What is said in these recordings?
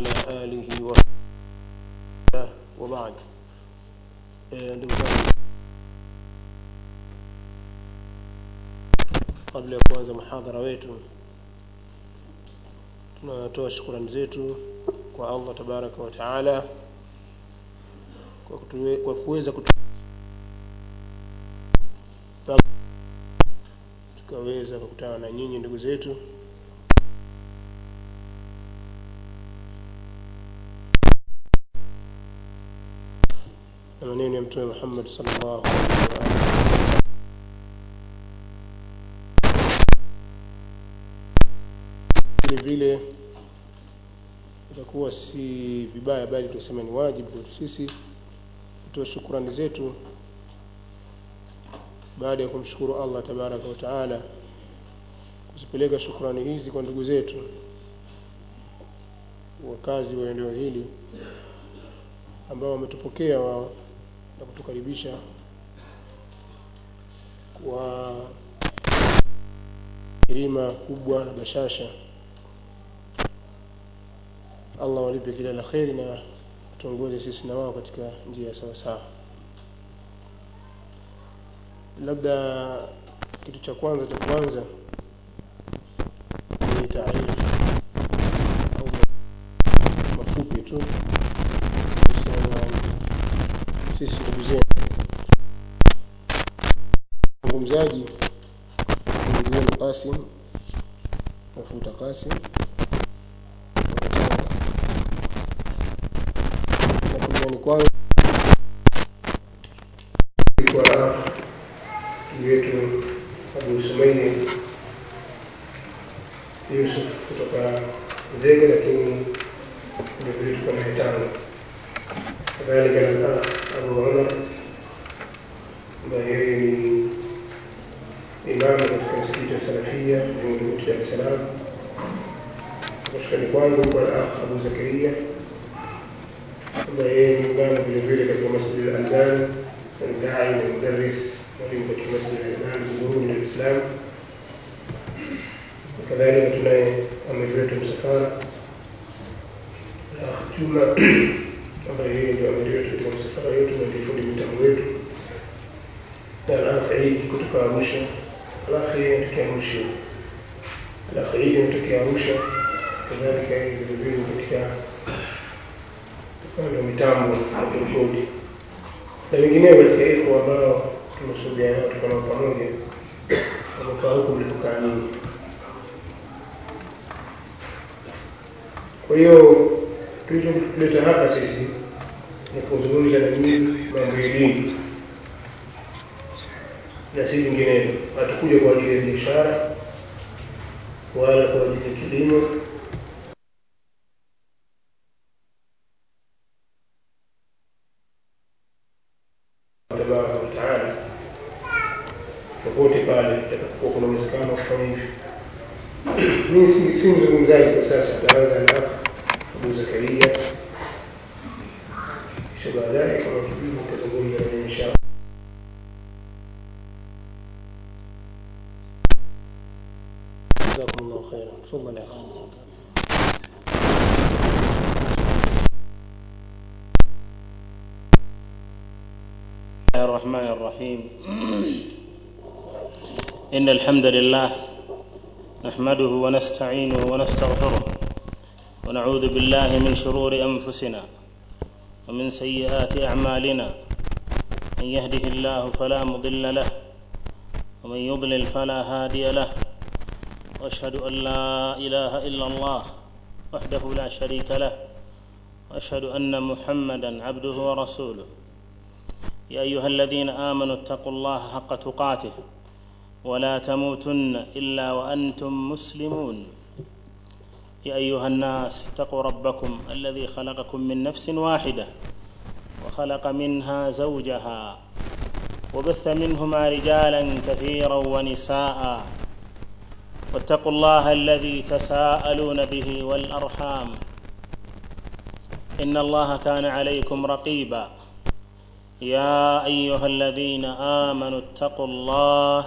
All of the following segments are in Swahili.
وعلى آله وصحبه وبعد ndugu zangu kabla ya kuanza muhadhara wetu tunatoa shukrani zetu kwa Allah tabaraka wa taala kwa kutuwe, kwa kuweza kutu tukaweza kukutana na nyinyi ndugu zetu na maneno ya mtume Muhammad sallallahu alaihi wa alihi vile vile itakuwa si vibaya bali tuseme ni wajibu kwetu sisi kutoa shukrani zetu baada ya kumshukuru Allah tabaraka wa taala kuzipeleka shukrani hizi kwa ndugu zetu wakazi wa eneo hili ambao wametupokea wao na kutukaribisha kwa kirima kubwa na bashasha Allah walipe kila la kheri na tuongoze sisi na wao katika njia ya sawa sawa labda kitu cha kwanza cha kwanza ni taarifu au mafupi tu kuhusiana na sisi ndugu zenu mzungumzaji ndugu yenu Qasim mafuta Qasim na kuliani kwangu kwa ndugu yetu Abu Sumaili Yusuf kutoka Zege, lakini vilevile tuko naye tano kadhalika na Abu Umar ambaye yeye ni imamu katika msikiti wa Salafia Vingunguti, Dar es Salaam. Kushukani kwangu kwa akh Abu Zakaria ambaye yeye ni imamu vile vile katika Masjid al-Albani na dai na mudarris mwalimu katika Masjid al-Albani Buguruni, Dar es Salaam. Kadhalika tunaye amiri wetu msafara akh Juma ambaye yeye ndio amiri wetu katika msafara wetu na ndiye fundi mitambo wetu na al-akh Eid kutoka Arusha الأخ يتكي أرusha الأخ عيد يتكي أرusha كذلك vilevile katika upande wa mitambo na kurekodi na wengineo katika iko ambao tumeshuhudia nao tuko nao pamoja wamekaa huku mlipokaa nyinyi. Kwa hiyo tulichotuleta hapa sisi ni kuzungumza na nyinyi mambo ya dini na si vinginevyo. Hatukuja kwa ajili ya biashara wala kwa ajili ya kilimo. tabaraka wa taala, popote pale itakapokuwa kuna uwezekano wa kufanya hivyo. Mimi si si mzungumzaji kwa sasa, taanza na Abu Zakaria, kisha baadaye kama kipindi tutazungumza na inshallah. جزاكم الله خيرا تفضل يا اخي الله الرحمن الرحيم إن الحمد لله نحمده ونستعينه ونستغفره ونعوذ بالله من شرور أنفسنا ومن سيئات أعمالنا من يهده الله فلا مضل له ومن يضلل فلا هادي له واشهد ان لا اله الا الله وحده لا شريك له واشهد ان محمدا عبده ورسوله يا ايها الذين امنوا اتقوا الله حق تقاته ولا تموتن الا وانتم مسلمون يا ايها الناس اتقوا ربكم الذي خلقكم من نفس واحده وخلق منها زوجها وبث منهما رجالا كثيرا ونساء واتقوا الله الذي تساءلون به والارحام ان الله كان عليكم رقيبا يا ايها الذين امنوا اتقوا الله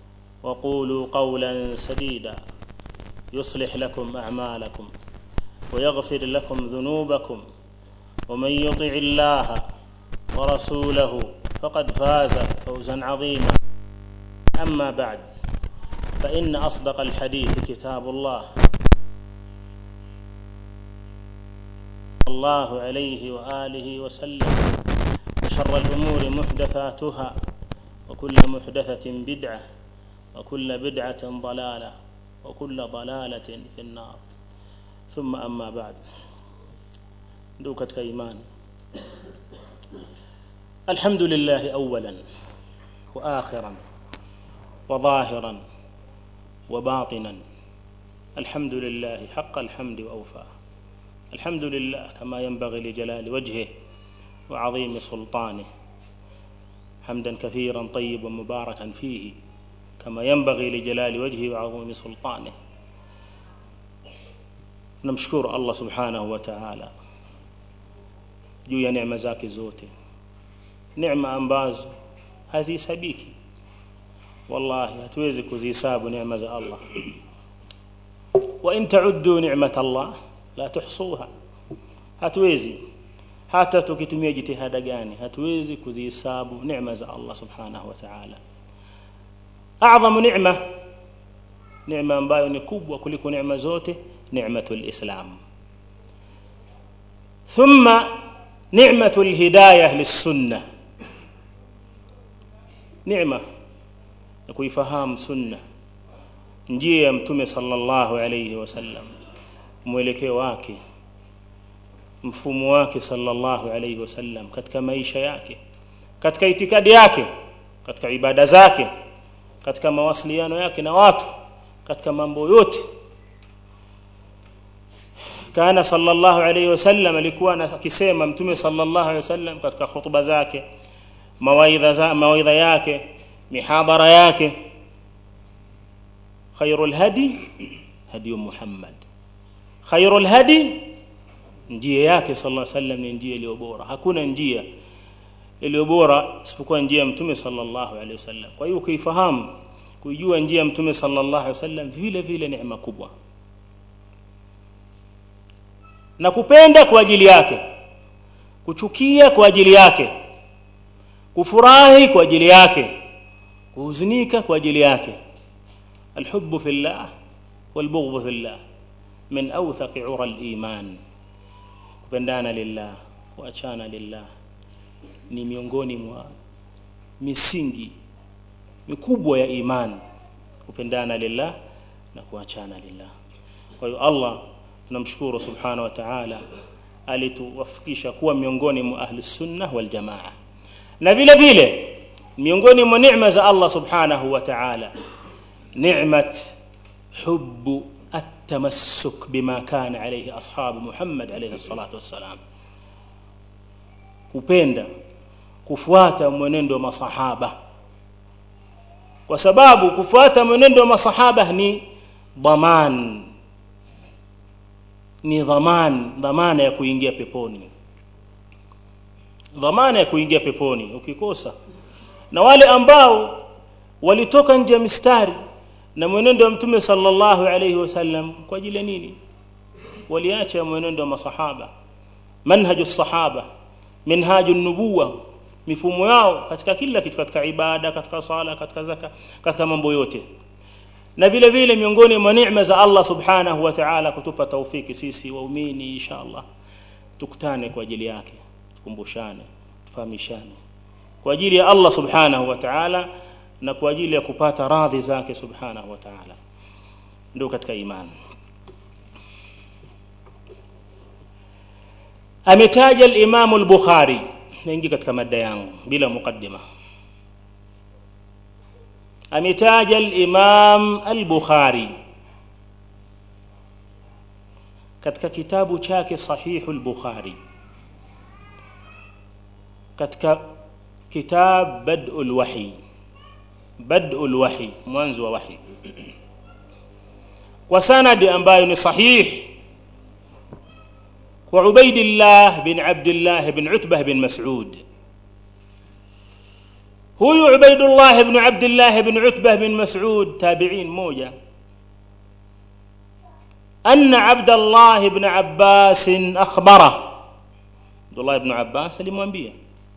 وقولوا قولا سديدا يصلح لكم اعمالكم ويغفر لكم ذنوبكم ومن يطع الله ورسوله فقد فاز فوزا عظيما أما بعد فإن أصدق الحديث كتاب الله الله عليه وآله وسلم وشر الأمور محدثاتها وكل محدثة بدعة وكل بدعة ضلالة وكل ضلالة في النار ثم أما بعد دوكة إيمان الحمد لله أولا وآخرا وظاهرا وباطنا الحمد لله حق الحمد وأوفاه الحمد لله كما ينبغي لجلال وجهه وعظيم سلطانه حمدا كثيرا طيبا مباركا فيه كما ينبغي لجلال وجهه وعظيم سلطانه namshukuru allah subhanahu wa taala juu ya neema zake zote neema ambazo hazihesabiki wallahi hatuwezi kuzihesabu neema za allah wa in tauddu ni'mat allah la tuhsuha hatuwezi hata tukitumia jitihada gani hatuwezi kuzihesabu neema za allah subhanahu wa taala a'dhamu ni'ma neema ambayo ni kubwa kuliko neema zote نعمة الإسلام ثم نعمة الهداية للسنة نعمة kuifahamu sunna njia ya mtume sallallahu alayhi wasallam mwelekeo wake mfumo wake sallallahu alayhi wasallam katika maisha yake katika itikadi yake katika ibada zake katika mawasiliano yake na watu katika mambo yote kana sallallahu alayhi wasallam alikuwa akisema mtume sallallahu alayhi wasallam katika hutuba zake mawaidha za mawaidha yake mihadhara yake khairul hadi hadi Muhammad khairul hadi njia yake sallallahu alayhi wasallam ni njia iliyo bora hakuna njia iliyo bora isipokuwa njia ya mtume sallallahu alayhi wasallam kwa hiyo ukifahamu kujua njia ya mtume sallallahu alayhi wasallam vile vile neema kubwa na kupenda kwa ajili yake kuchukia kwa ajili yake kufurahi kwa ajili yake kuhuzunika kwa ajili yake alhubbu fillah walbughdhu fillah min awthaqi ura aliman kupendana lillah kuachana lillah ni miongoni mwa misingi mikubwa ya iman kupendana lillah na kuachana lillah kwa hiyo Allah tunamshukuru subhanahu wa ta'ala alituwafikisha kuwa miongoni mwa ahli sunna wal jamaa na vile vile miongoni mwa neema za Allah subhanahu wa ta'ala ni'mat hubbu التمسك بما كان عليه أصحاب محمد عليه الصلاة والسلام kupenda kufuata mwenendo wa masahaba kwa sababu kufuata mwenendo wa masahaba ni dhaman ni dhaman dhamana ya kuingia peponi dhamana ya kuingia peponi ukikosa na wale ambao walitoka nje ya mistari na mwenendo wa mtume sallallahu alayhi wasallam kwa ajili ya nini waliacha mwenendo wa masahaba manhaju sahaba minhaju nubuwa mifumo yao katika kila kitu katika ibada katika sala katika zaka katika mambo yote na vile vile miongoni mwa neema za Allah subhanahu wa ta'ala kutupa taufiki sisi waumini inshallah tukutane kwa ajili yake tukumbushane tufahamishane kwa ajili ya Allah subhanahu wa ta'ala na kwa ajili ya kupata radhi zake subhanahu wa ta'ala ndio katika imani ametaja al-Imam al-Bukhari naingia katika mada yangu bila mukaddima ametaja al-Imam al-Bukhari katika kitabu chake Sahih al-Bukhari katika kitab Bad'ul Wahi Bad'ul Wahi mwanzo wa wahi kwa sanadi ambayo ni sahih kwa Ubaidillah bin Abdullah bin Utbah bin Mas'ud huyu Ubaidullah ibn Abdullah ibn Utbah bin Mas'ud tabi'in moja أن عبد الله بن عباس أخبره عبد الله بن عباس alimwambia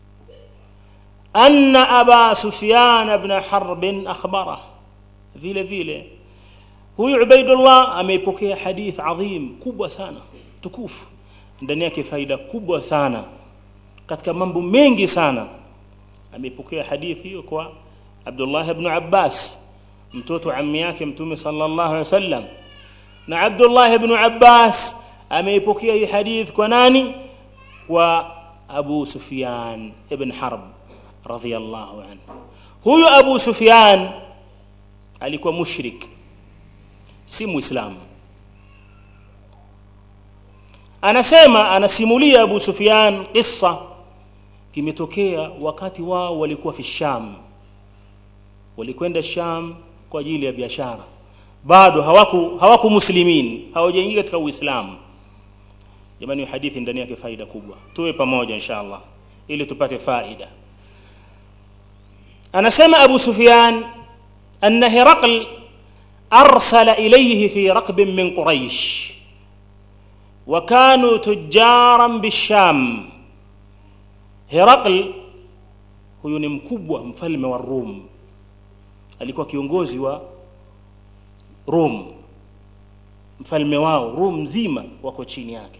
أن أبا سفيان بن حرب أخبره vile vile huyu Ubaidullah ameipokea hadith adhim kubwa sana tukufu ndani yake faida kubwa sana katika mambo mengi sana ameipokea hadithi hiyo kwa Abdullah ibn Abbas mtoto ammi yake mtume sallallahu alaihi wasallam na Abdullah ibn Abbas ameipokea hii hadith kwa nani kwa Abu Sufyan ibn Harb radhiyallahu anhu huyu Abu Sufyan alikuwa mushrik si muislamu anasema anasimulia Abu Sufyan kisa kimetokea wakati wao walikuwa fi Sham walikwenda Sham kwa ajili ya biashara bado hawaku hawaku muslimin hawajaingia katika Uislamu jamani hadithi ndani yake faida kubwa tuwe pamoja inshallah ili tupate faida anasema Abu Sufyan anna Hiraql arsala ilayhi fi raqb min Quraysh وكانوا تجارا بالشام Herakl huyu ni mkubwa mfalme wa Rum alikuwa kiongozi wa Rum mfalme wao Rum nzima wako chini yake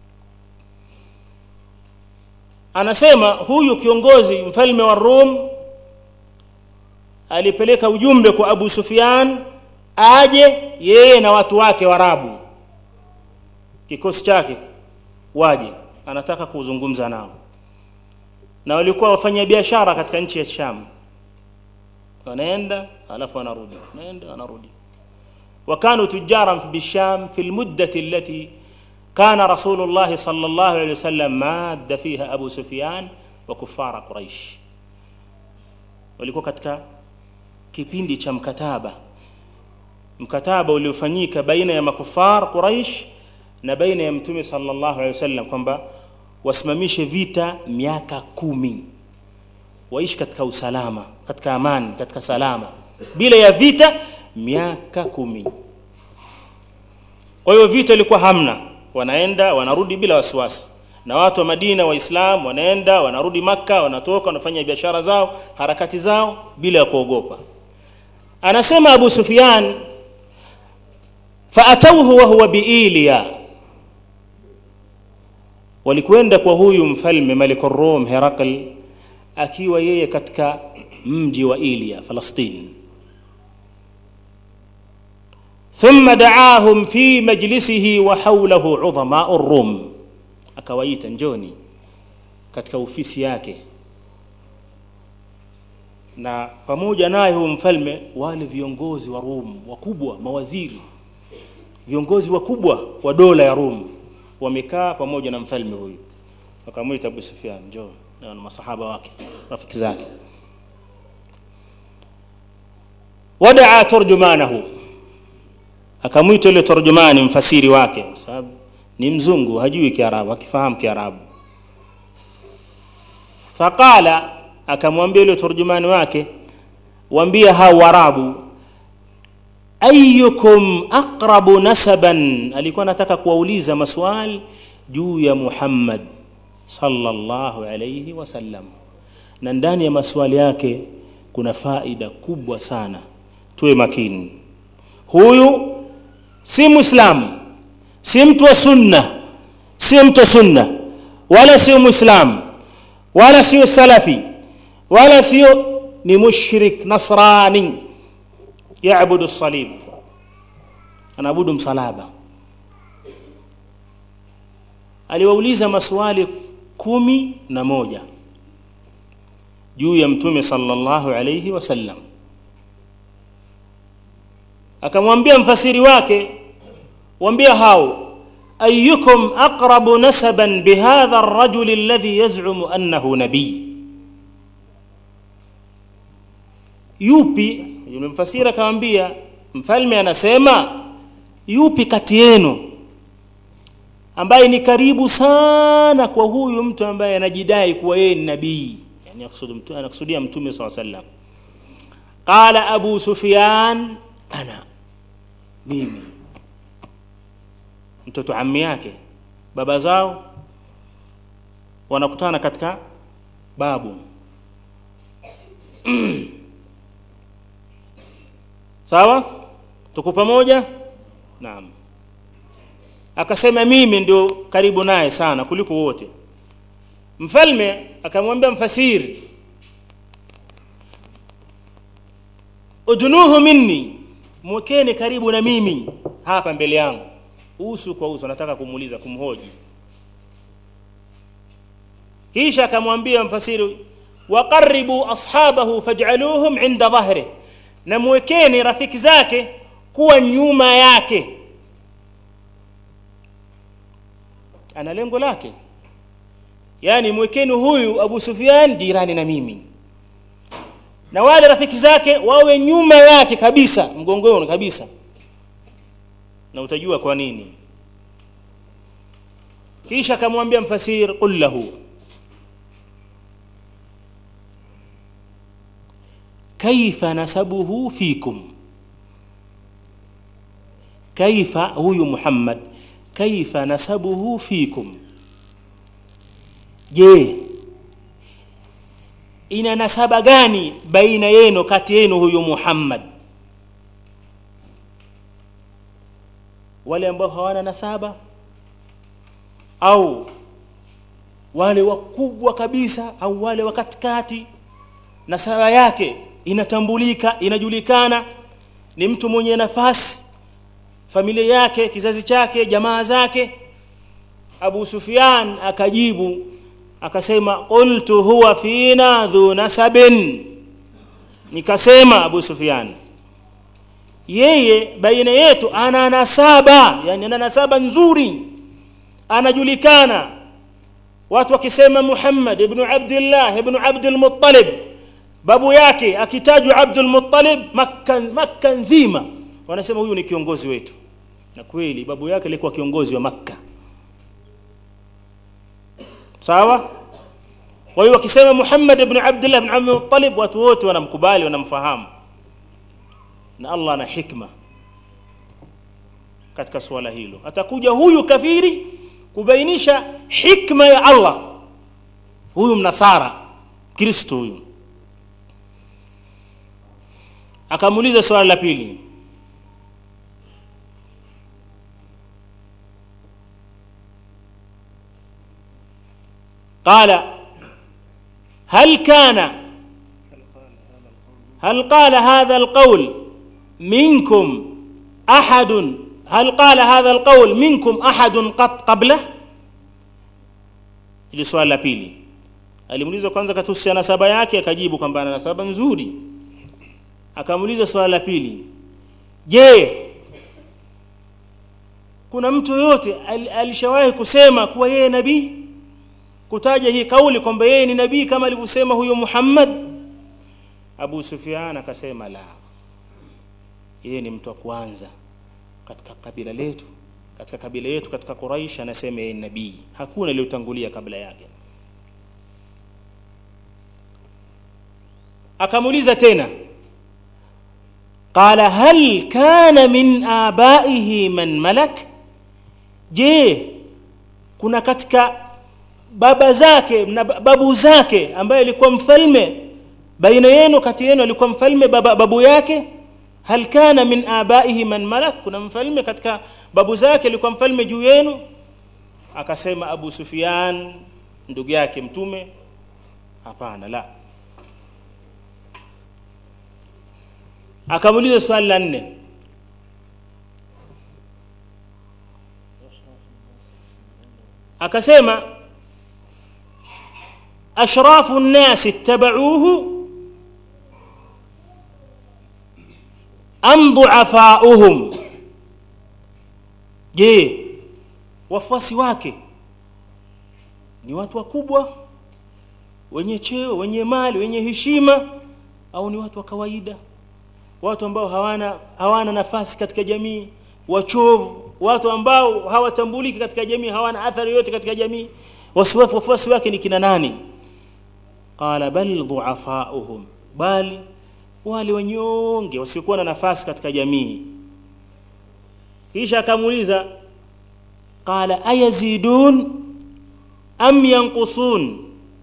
anasema huyu kiongozi mfalme wa Rum alipeleka ujumbe kwa Abu Sufyan aje yeye na watu wake Warabu kikosi chake waje anataka kuzungumza nao na walikuwa wafanya biashara katika nchi ya Sham wanaenda alafu wanarudi wanaenda wanarudi وكانوا تجارا بالشام في المدة التي كان رسول الله صلى الله عليه وسلم ماد فيها أبو سفيان وكفار قريش walikuwa katika kipindi cha mkataba mkataba uliofanyika baina ya makufar Quraish na baina ya mtume sallallahu alaihi wasallam kwamba wasimamishe vita miaka kumi waishi katika usalama katika amani katika salama bila ya vita miaka kumi kwa hiyo vita ilikuwa hamna wanaenda wanarudi bila wasiwasi na watu wa Madina waislam wanaenda wanarudi maka wanatoka wanafanya biashara zao harakati zao bila ya kuogopa anasema Abu Sufyan faatauhu wa huwa biiliya walikwenda kwa huyu mfalme Malikur Rum Herakl akiwa yeye katika mji wa Ilia Falastini ثم دعاهم في مجلسه وحوله عظماء الروم akawaita njoni katika ofisi yake na pamoja naye huyo mfalme wale viongozi wa Rum wakubwa mawaziri viongozi wakubwa wa dola ya Rum wamekaa pamoja na mfalme huyu wakamwita Abu Sufyan njoo na masahaba wake rafiki zake wadaa turjumanahu akamwita yule turjumani mfasiri wake kwa sababu ni mzungu hajui kiarabu akifahamu kiarabu faqala akamwambia yule turjumani wake waambie hao warabu ayyukum aqrabu nasaban alikuwa anataka kuwauliza maswali juu ya Muhammad sallallahu alayhi wasallam na ndani ya maswali yake kuna faida kubwa sana tuwe makini huyu si muislamu si mtu wa sunna si mtu wa sunna wala sio muislamu wala sio salafi wala sio ni mushrik nasrani yaabudu salib anaabudu msalaba aliwauliza maswali kumi na moja juu ya mtume sallallahu alayhi wasallam akamwambia mfasiri wake waambia hao ayyukum aqrabu nasaban bihadha ar-rajul alladhi yaz'umu annahu nabiy yupi yule mfasiri akamwambia mfalme anasema yupi kati yenu ambaye ni karibu sana kwa huyu mtu ambaye anajidai kuwa yeye ni nabii yani anakusudia anakusudia mtume sallallahu alaihi wasallam qala abu sufyan ana mimi mtoto ammi yake baba zao wanakutana katika babu sawa tuko pamoja naam akasema mimi ndio karibu naye sana kuliko wote mfalme akamwambia mfasiri udnuhu minni mwekeni karibu na mimi hapa mbele yangu uso kwa uso nataka kumuuliza kumhoji kisha akamwambia mfasiri waqaribu ashabahu faj'aluhum inda dhahri na mwekeni rafiki zake kuwa nyuma yake ana lengo lake yani mwekeni huyu Abu Sufyan jirani na mimi na wale rafiki zake wawe nyuma yake kabisa mgongoni kabisa na utajua kwa nini kisha akamwambia mfasir qul lahu kaifa nasabuhu fikum kaifa huyu Muhammad kaifa nasabuhu fikum je ina nasaba gani baina yenu kati yenu huyu Muhammad wale ambao hawana nasaba au wale wakubwa kabisa au wale wa katikati nasaba yake inatambulika inajulikana ni mtu mwenye nafasi familia yake kizazi chake jamaa zake Abu Sufyan akajibu akasema qultu huwa fina dhu nasabin nikasema Abu Sufyan yeye baina yetu ana nasaba yani ana nasaba nzuri anajulikana watu wakisema Muhammad ibn Abdullah ibn Abdul Muttalib babu yake akitajwa Abdul Muttalib Makka Makka nzima wanasema huyu ni kiongozi wetu na kweli babu yake alikuwa kiongozi wa Makka sawa kwa hiyo wakisema Muhammad ibn Abdullah ibn Abdul Muttalib watu wote wanamkubali wanamfahamu na Allah ana hikma katika swala hilo atakuja huyu kafiri kubainisha hikma ya Allah huyu mnasara Kristo huyu akamuuliza swali la pili قال هل كان هل قال هذا القول منكم أحد هل قال هذا القول منكم أحد قط قبله ili swali la pili alimuuliza kwanza katusia nasaba yake akajibu kwamba ana nasaba nzuri akamuuliza swali la pili je kuna mtu yoyote al, alishawahi kusema kuwa yeye nabii kutaja hii kauli kwamba yeye ni nabii kama alivyosema huyo Muhammad Abu Sufyan akasema la yeye ni mtu wa kwanza katika kabila letu katika kabila yetu katika Quraish anasema yeye ni nabii hakuna aliyotangulia kabla yake akamuuliza tena qala hal kana min abaihi man malak je kuna katika baba zake na babu zake ambaye alikuwa mfalme baina yenu kati yenu alikuwa mfalme baba, babu yake hal kana min abaihi man malak kuna mfalme katika babu zake alikuwa mfalme juu yenu akasema Abu Sufyan ndugu yake mtume hapana la akamuuliza swali la nne akasema ashrafu nnasi ittabauhu am duafauhum je wafuasi wake ni watu wakubwa wenye cheo wenye mali wenye heshima au ni watu wa kawaida watu ambao hawana hawana nafasi katika jamii wachovu watu ambao hawatambuliki katika jamii hawana athari yote katika jamii wasiwafu wafuasi wake ni kina nani qala bal duafauhum bali wale wanyonge wasiokuwa na nafasi katika jamii kisha akamuuliza qala ayazidun am yanqusun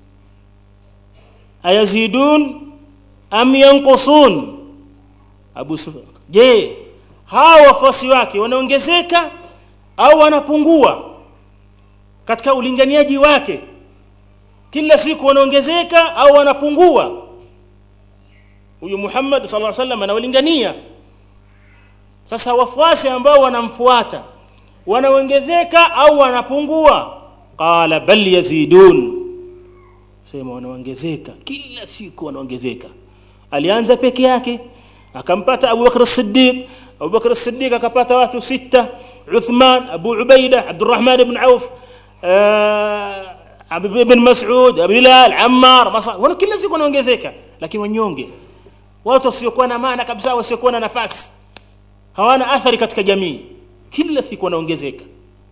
ayazidun am yanqusun abu sufyan je hawa wafuasi wake wanaongezeka au wanapungua katika ulinganiaji wake kila siku wanaongezeka au wanapungua huyu Muhammad sallallahu alaihi wasallam anawalingania sasa wafuasi ambao wanamfuata wanaongezeka au wanapungua qala bal yazidun sema wanaongezeka kila siku wanaongezeka alianza peke yake akampata Abu Bakr as-Siddiq Abu Bakr as-Siddiq akapata watu sita Uthman Abu Ubaida Abdurrahman ibn Auf uh, ibn Mas'ud Bilal Ammar Masa wana kila siku wanaongezeka lakini wanyonge watu wasiokuwa na maana kabisa wasiokuwa na nafasi hawana athari katika jamii kila siku wanaongezeka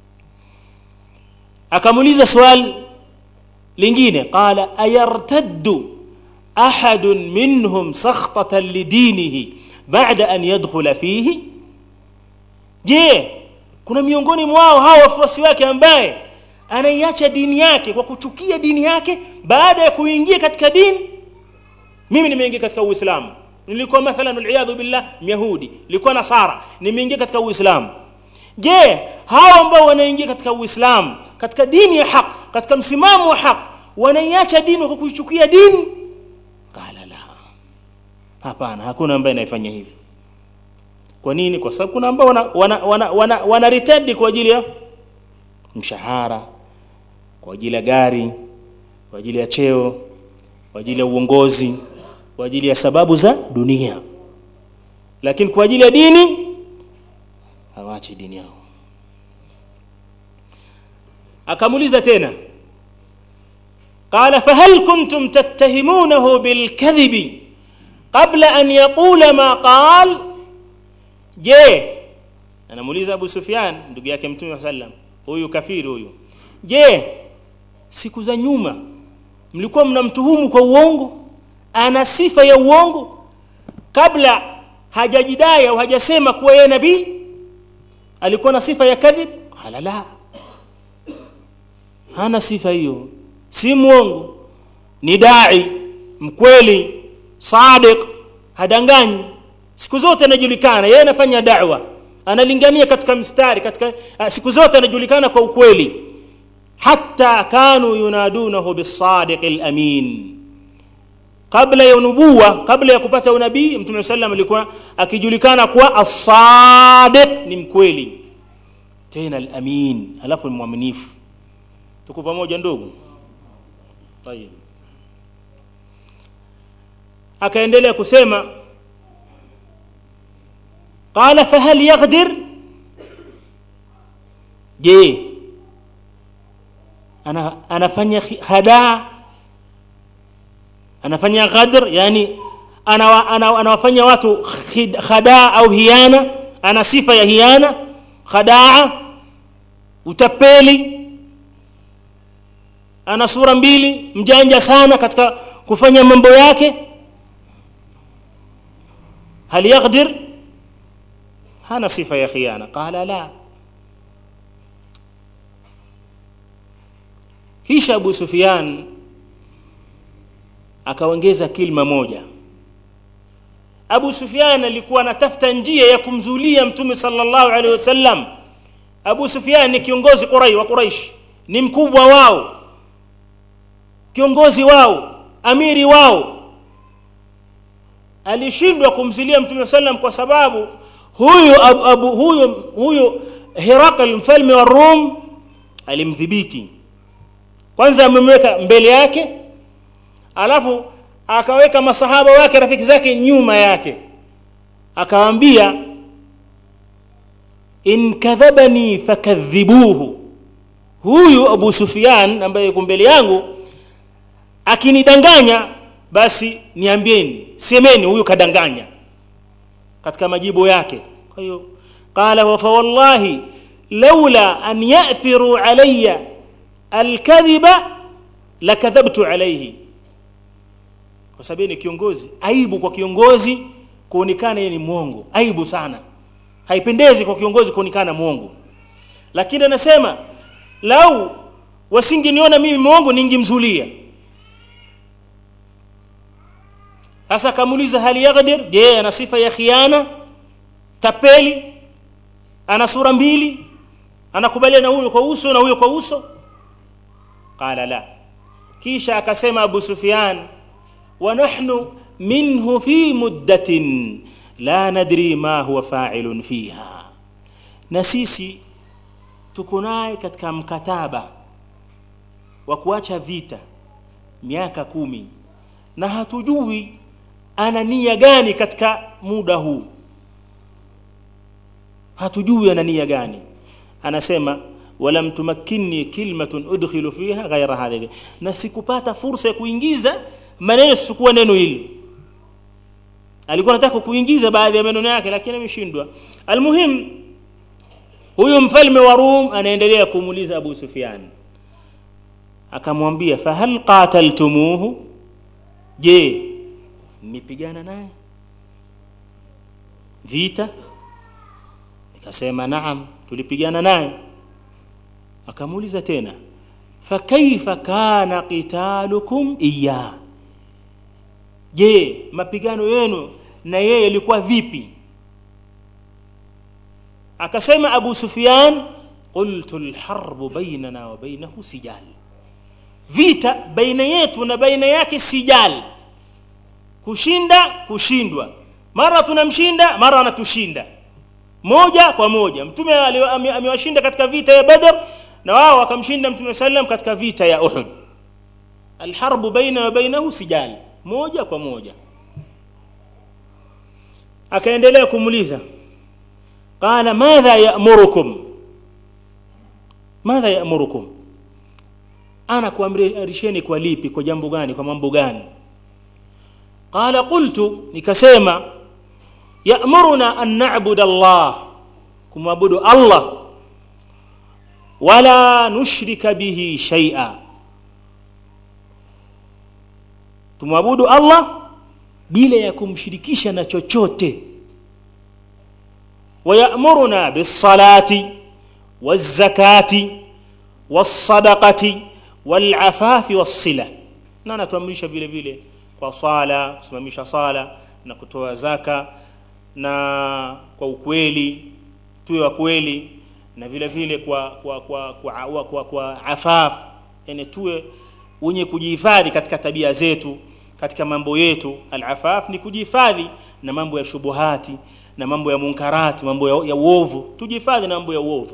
akamuuliza swali lingine qala ayartaddu ahadun minhum sakhtatan lidinihi ba'da an yadkhula fihi je kuna miongoni mwao hao wafuasi wake ambaye anaiacha dini yake kwa kuchukia dini yake baada ya kuingia katika dini mimi nimeingia katika uislamu nilikuwa mathalan waliyadhu billah myahudi nilikuwa nasara nimeingia katika uislamu je hao ambao wanaingia katika uislamu katika dini ya haq katika msimamo wa haq wanaiacha dini kwa kuichukia dini qala la hapana hakuna ambaye anayefanya hivi kwa nini kwa sababu kuna ambao wana wana, wana, wana, wana retend kwa ajili ya mshahara kwa ajili ya gari kwa ajili ya cheo kwa ajili ya uongozi kwa ajili ya sababu za dunia lakini kwa ajili ya dini hawachi dini yao akamuuliza tena قال فهل كنتم تتهمونه بالكذب قبل أن يقول ما قال je anamuuliza Abu Sufyan ndugu yake Mtume sallam huyu kafiri huyu je siku za nyuma mlikuwa mnamtuhumu kwa uongo ana sifa ya uongo kabla hajajidai au hajasema kuwa yeye nabii alikuwa na sifa ya kadhib qala la hana sifa hiyo si mwongo ni dai mkweli sadiq hadanganyi siku zote anajulikana yeye anafanya da'wa analingania katika mstari katika uh, siku zote anajulikana kwa ukweli hatta kanu yunadunahu bisadiq alamin kabla ya nubuwa kabla ya kupata unabii mtume sallam alikuwa akijulikana kuwa as-sadiq ni mkweli tena al-amin alafu ni mwaminifu tuko pamoja ndugu tayeb akaendelea kusema qala fahal yaghdir je ana anafanya hadaa anafanya ghadr yani anawafanya watu khadaa au hiana ana sifa ya hiana khadaa utapeli ana sura mbili mjanja sana katika kufanya mambo yake hal yaghdir hana sifa ya khiana qala la kisha Abu Sufyan akaongeza kilma moja Abu Sufyan alikuwa anatafuta njia ya kumzulia Mtume sallallahu alaihi wasallam Abu Sufyan ni kiongozi Quraish wa Quraish ni mkubwa wao kiongozi wao amiri wao alishindwa kumzilia Mtume sallam kwa sababu huyu abu, abu, huyu huyu Herakl mfalme wa Rum alimdhibiti kwanza amemweka mbele yake alafu akaweka masahaba wake rafiki zake nyuma yake akawaambia in kadhabani fakadhibuhu huyu Abu Sufyan ambaye yuko mbele yangu akinidanganya basi niambieni semeni huyu kadanganya katika majibu yake kwa hiyo qala wa fa wallahi laula an ya'thiru alayya alkadhiba lakadhabtu alayhi kwa sababu ni kiongozi aibu kwa kiongozi kuonekana yeye ni mwongo aibu sana haipendezi kwa kiongozi kuonekana mwongo lakini anasema lau wasingeniona mimi mwongo ningemzulia sasa akamuuliza hali yaqdir je ana sifa ya khiana tapeli ana sura mbili anakubaliana na huyo kwa uso na huyo kwa uso qala la kisha akasema abu sufyan wa nahnu minhu fi muddatin la nadri ma huwa fa'ilun fiha na sisi tuko naye katika mkataba wa kuacha vita miaka kumi na hatujui ana nia gani katika muda huu hatujui ana nia gani anasema walam tumakkinni kilmatun udkhilu fiha ghaira hadhihi na sikupata fursa ya kuingiza maneno sikuwa neno hili alikuwa anataka kuingiza baadhi ya maneno yake lakini ameshindwa almuhim huyu mfalme wa Rum anaendelea kumuuliza Abu Sufyan akamwambia fahal qataltumuhu je mmepigana naye vita nikasema naam tulipigana naye akamuuliza tena fakaifa kana qitalukum iya je mapigano yenu na yeye ilikuwa vipi akasema abu sufyan qultu alharbu bainana wa bainahu sijal vita baina yetu na baina yake sijal kushinda kushindwa mara tunamshinda mara anatushinda moja kwa moja mtume amewashinda katika vita ya badr na wao wakamshinda mtume sallam katika vita ya uhud alharbu baina wa bainahu sijal moja kwa moja akaendelea kumuuliza qala madha ya'murukum madha ya'murukum ana kuamrisheni kwa lipi kwa jambo gani kwa mambo gani qala qultu nikasema ya'muruna an na'budu Allah kumwabudu Allah wala nushrika bihi shay'a tumwabudu Allah bila ya kumshirikisha na chochote ويأمرنا بالصلاة والزكاة والصدقة والعفاف والصلة na anatuamrisha vile vile kwa swala kusimamisha sala na kutoa zaka na kwa ukweli tuwe wa kweli na vile vile kwa kwa kwa kwa, kwa, kwa, kwa afaf yani tuwe wenye kujihifadhi katika tabia zetu katika mambo yetu al-afaf ni kujihifadhi na mambo ya shubuhati na mambo ya munkarati mambo ya, ya uovu tujihifadhi na mambo ya uovu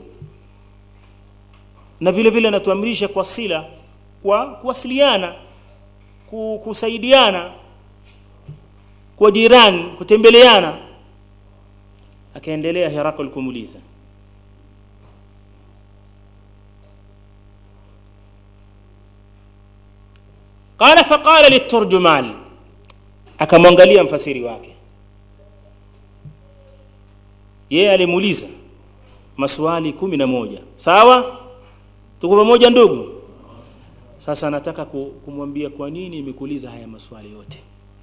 na vile vile anatuamrisha kwa sila kwa kuwasiliana kusaidiana kwa jirani kutembeleana akaendelea Herakl kumuuliza qala faqala liturjuman akamwangalia mfasiri wake yeye alimuuliza maswali kumi na moja sawa tuko pamoja ndugu sasa nataka kumwambia kwa nini nimekuuliza haya maswali yote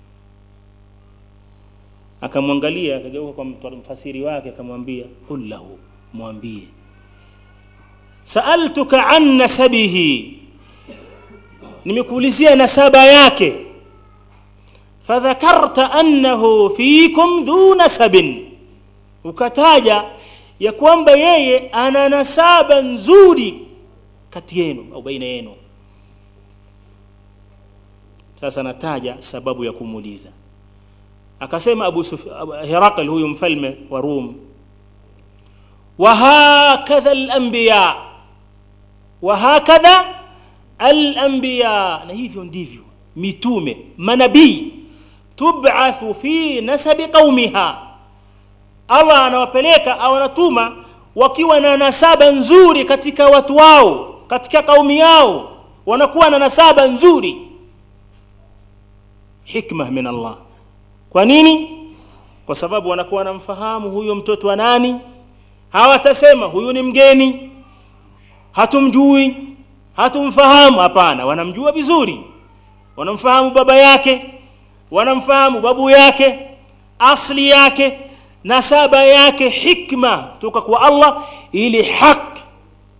akamwangalia akageuka kwa mfasiri wake akamwambia qul lahu mwambie saaltuka an nasabihi nimekuulizia nasaba yake fadhakarta annahu fikum dhu nasabin ukataja ya kwamba yeye ana nasaba nzuri kati yenu au baina yenu sasa nataja sababu ya kumuuliza akasema Abu Herakl huyu mfalme wa Rum wa hakadha al-anbiya wa hakadha al-anbiya na hivyo ndivyo mitume manabii tub'athu fi nasabi qaumiha Allah anawapeleka au anatuma wakiwa na nasaba nzuri katika watu wao katika kaumi yao wanakuwa na nasaba nzuri hikma min Allah kwa nini kwa sababu wanakuwa wanamfahamu huyo mtoto wa nani hawatasema huyu ni mgeni hatumjui hatumfahamu hapana wanamjua vizuri wanamfahamu baba yake wanamfahamu babu yake asli yake nasaba yake hikma kutoka kwa Allah ili haki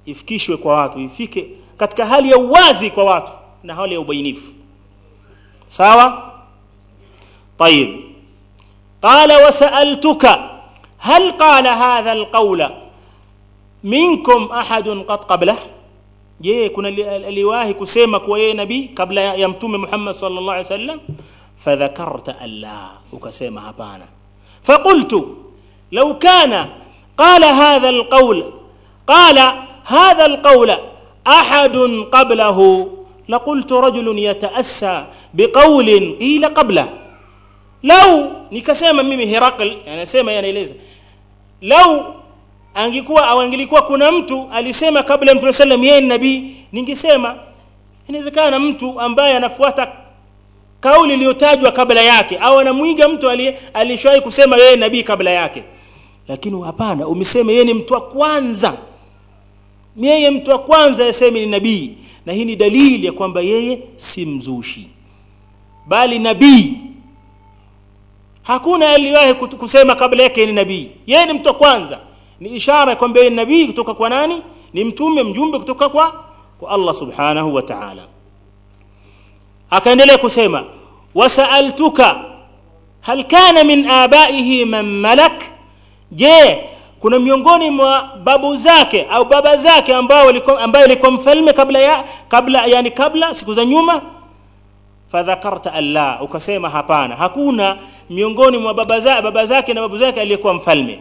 ifikishwe kwa watu ifike katika hali ya uwazi kwa watu na hali ya ubainifu sawa طيب قال وسألتك هل قال هذا القول منكم أحد قد قبله je kuna aliwahi kusema kuwa yeye nabii kabla ya mtume Muhammad sallallahu alaihi wasallam fadhakarta alla ukasema hapana faqultu law kana qala hadha alqawl qala hadha alqawl ahad qablahu لقلت رجل يتأسى بقول قيل قبله لو nikasema mimi Herakl anasema yanaeleza lau angekuwa au angelikuwa kuna mtu alisema kabla ya Mtume sallam yeye ni nabii ningesema inawezekana mtu ambaye anafuata kauli iliyotajwa kabla yake au anamwiga mtu alishawahi kusema yeye nabii kabla yake lakini hapana umesema yeye ni mtu wa kwanza yeye mtu wa kwanza yaseme ni nabii na hii ni dalili ya kwamba yeye si mzushi bali nabii hakuna aliwahi kusema kabla yake ni nabii yeye ni mtu wa kwanza ni ishara kwamba yeye nabii kutoka kwa nani ni mtume mjumbe kutoka kwa kwa Allah subhanahu wa ta'ala akaendelea kusema wasaaltuka hal kana min abaihi man malak je kuna miongoni mwa babu zake au baba zake ambao walikuwa ambaye alikuwa mfalme kabla ya kabla yani kabla siku za nyuma fadhakarta alla ukasema hapana hakuna miongoni mwa baba za baba zake na babu zake aliyekuwa mfalme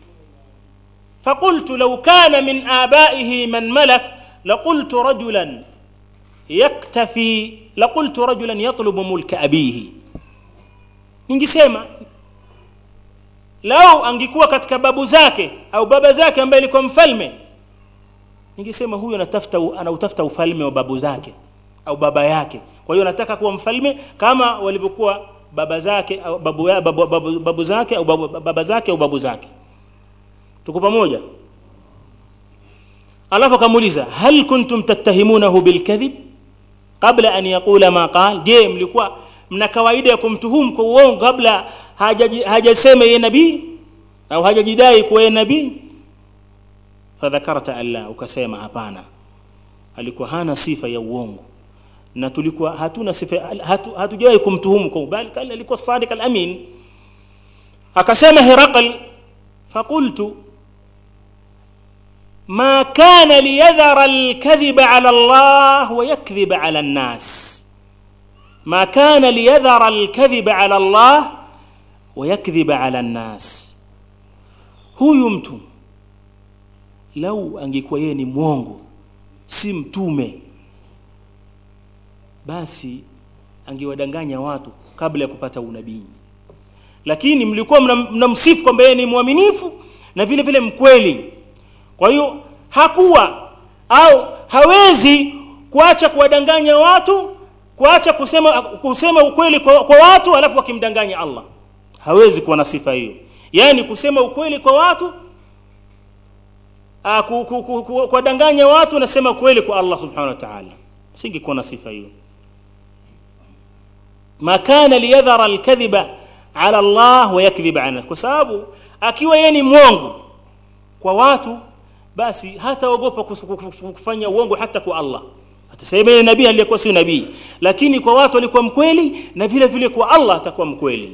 فقلت لو كان من آبائه من ملك لقلت رجلا يكتفي لقلت رجلا يطلب ملك أبيه ningesema lau angekuwa katika babu zake au baba zake ambaye alikuwa mfalme ningesema huyo anatafuta anautafuta ufalme wa babu zake au baba yake kwa hiyo anataka kuwa mfalme kama walivyokuwa baba zake au babu, babu, babu, babu zake au babu, baba zake au babu zake tuko pamoja alafu akamuuliza hal kuntum tattahimunahu bilkadhib qabla an yaqula ma qal je mlikuwa mna kawaida ya kumtuhumu kwa uongo kabla hajasema yeye nabii au hajajidai kuwa yeye nabii fadhakarta alla ukasema hapana alikuwa hana sifa ya uongo na tulikuwa hatuna sifa hatu, hatujawahi kumtuhumu kwa bali alikuwa sadiq al-amin akasema Herakl فقلت ما كان ليذر الكذب على الله ويكذب على الناس ما كان ليذر الكذب على الله ويكذب على الناس huyu mtu lau angekuwa yeye ni mwongo si mtume basi angewadanganya watu kabla ya kupata unabii lakini mlikuwa mnamsifu mna kwamba yeye ni mwaminifu na vile vile mkweli kwa hiyo hakuwa au hawezi kuacha kuwadanganya watu kuacha kusema kusema ukweli kwa, kwa watu alafu wakimdanganya Allah hawezi kuwa na sifa hiyo yani kusema ukweli kwa watu kuwadanganya watu nasema ukweli kwa Allah subhanahu wa ta'ala singekuwa na sifa hiyo ma kana liyadhara alkadhiba ala Allah wa yakdhib ala kwa sababu akiwa yeye ni mwongo kwa watu basi hataogopa kufanya uongo hata kwa Allah atasema yeye nabii aliyekuwa si nabii lakini kwa watu alikuwa mkweli na vile vile kwa Allah atakuwa mkweli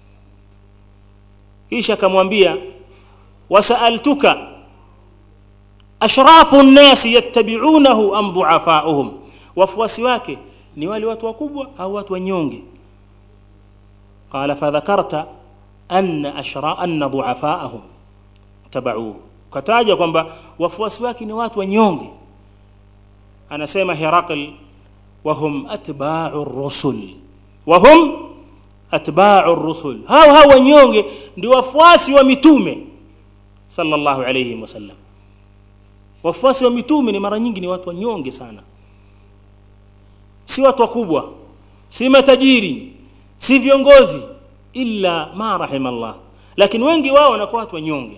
kisha akamwambia wasaaltuka ashrafu nnasi yattabi'unahu am du'afa'uhum wafuasi wake ni wale watu wakubwa au watu wanyonge قال فذكرت أن أشراء أن ضعفاءهم تبعوه kataja kwamba wafuasi wake ni watu wanyonge anasema Herakl wahum atba'u rusul wahum atba'u rusul hao hao wanyonge ndio wafuasi wa mitume sallallahu alayhi wasallam wafuasi wa mitume ni mara nyingi ni watu wanyonge sana si watu wakubwa si matajiri si viongozi illa ma rahimallah lakini wengi wao wanakuwa watu wanyonge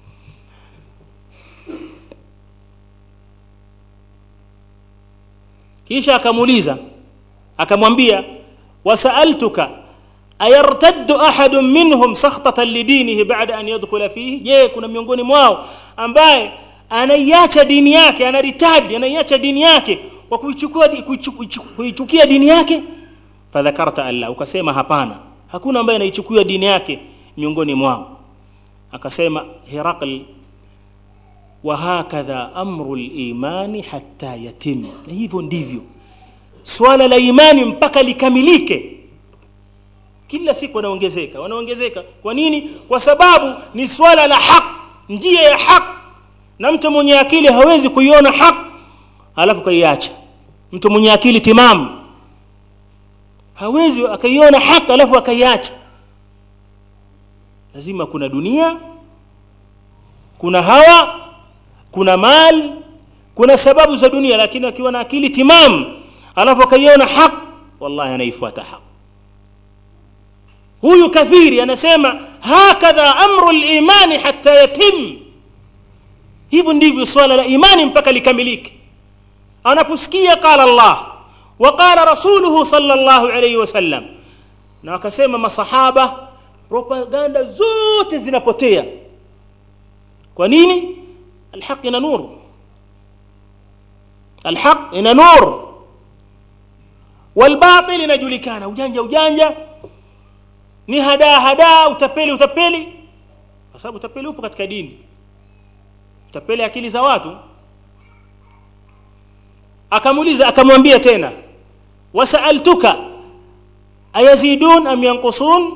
kisha akamuuliza akamwambia wasaaltuka ayartaddu ahadun minhum sakhtatan lidinihi ba'da an yadkhula fihi je kuna miongoni mwao ambaye anaiacha dini yake anaritadi anaiacha dini yake kwa kuichukua kuichu- kuichukia dini yake fadhakarta allah ukasema hapana hakuna ambaye anaichukua dini yake miongoni mwao akasema Herakl wa hakadha amru limani hatta yatim na hivyo ndivyo swala la imani mpaka likamilike kila siku wanaongezeka wanaongezeka kwa nini kwa sababu ni swala la haq njia ya haq na mtu mwenye akili hawezi kuiona haq alafu kaiacha mtu mwenye akili timamu hawezi akaiona haq alafu akaiacha lazima kuna dunia kuna hawa kuna mali kuna sababu za dunia lakini akiwa na akili timamu alafu akaiona haq wallahi anaifuata haq huyu kafiri anasema hakadha amru limani hatta yatim hivyo ndivyo swala la imani mpaka likamilike anaposikia qala allah wa qala rasuluhu sallallahu alayhi wasallam na wakasema masahaba propaganda zote zinapotea kwa nini alhaq ina nur alhaq ina nur walbatil inajulikana ujanja ujanja ni hadaa hadaa utapeli utapeli kwa sababu utapeli upo katika dini utapeli akili za watu akamuuliza akamwambia tena wasaaltuka ayazidun am yanqusun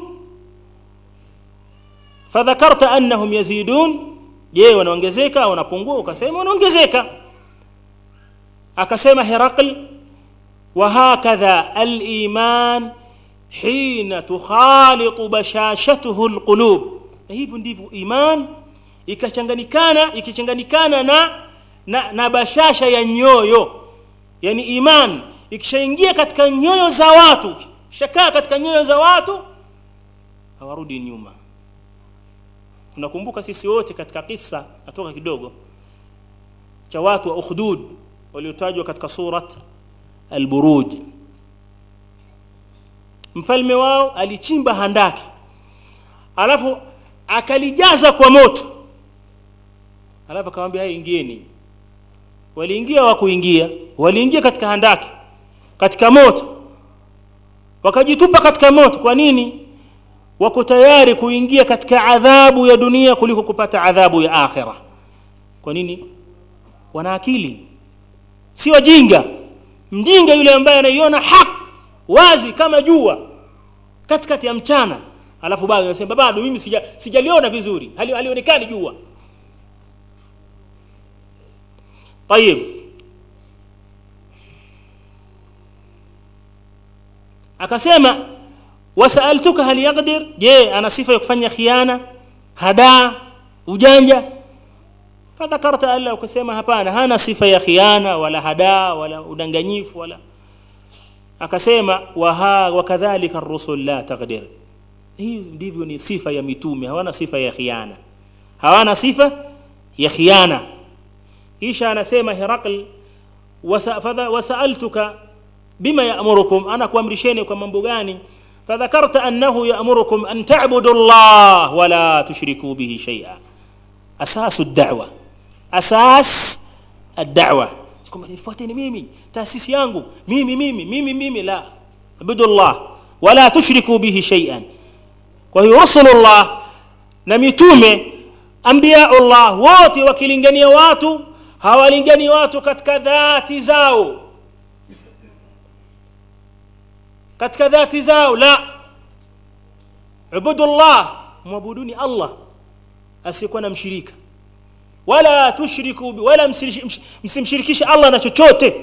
fadhakarta annahum yazidun je wanaongezeka au wanapungua ukasema wanaongezeka akasema herakl وهكذا الإيمان حين تخالط بشاشته القلوب na hivyo ndivyo iman ikachanganyikana ikichanganyikana na, na na bashasha ya nyoyo yani iman ikishaingia katika nyoyo za watu shakaa katika nyoyo za watu hawarudi nyuma tunakumbuka sisi wote katika kisa natoka kidogo cha watu wa ukhdud waliotajwa katika surat alburuj mfalme wao alichimba handaki alafu akalijaza kwa moto alafu akamwambia hai ingieni waliingia wa kuingia waliingia katika handaki katika moto wakajitupa katika moto kwa nini wako tayari kuingia katika adhabu ya dunia kuliko kupata adhabu ya akhira kwa nini wana akili si wajinga mjinga yule ambaye anaiona haki wazi kama jua katikati ya mchana alafu bado anasema bado mimi sija sijaliona vizuri hali halionekani jua طيب akasema wasaltuka hal yaqdir je ana sifa ya kufanya khiana hadaa ujanja fadhakarta alla ukasema hapana hana sifa ya khiana wala hadaa wala udanganyifu wala akasema waha wakadhalika ar-rusul la taqdir hii ndivyo ni sifa ya mitume hawana sifa ya khiana hawana sifa ya khiana kisha anasema Herakl wasa, fadha, wasaaltuka bima yaamurukum ana kuamrisheni kwa mambo gani fadhakarta annahu yaamurukum an ta'budu Allah wala tushriku bihi shay'a asasu ad-da'wa asas ad-da'wa kwamba nifuateni mimi taasisi yangu mimi mimi mimi mimi la abudu Allah wala tushriku bihi shay'an kwa hiyo rasulullah na mitume anbiyaullah wote wakilingania watu hawalingani watu katika dhati zao katika dhati zao la ubudullah mwabuduni Allah asiyekuwa na mshirika wala tushriku bi wala msimshirikishe Allah na chochote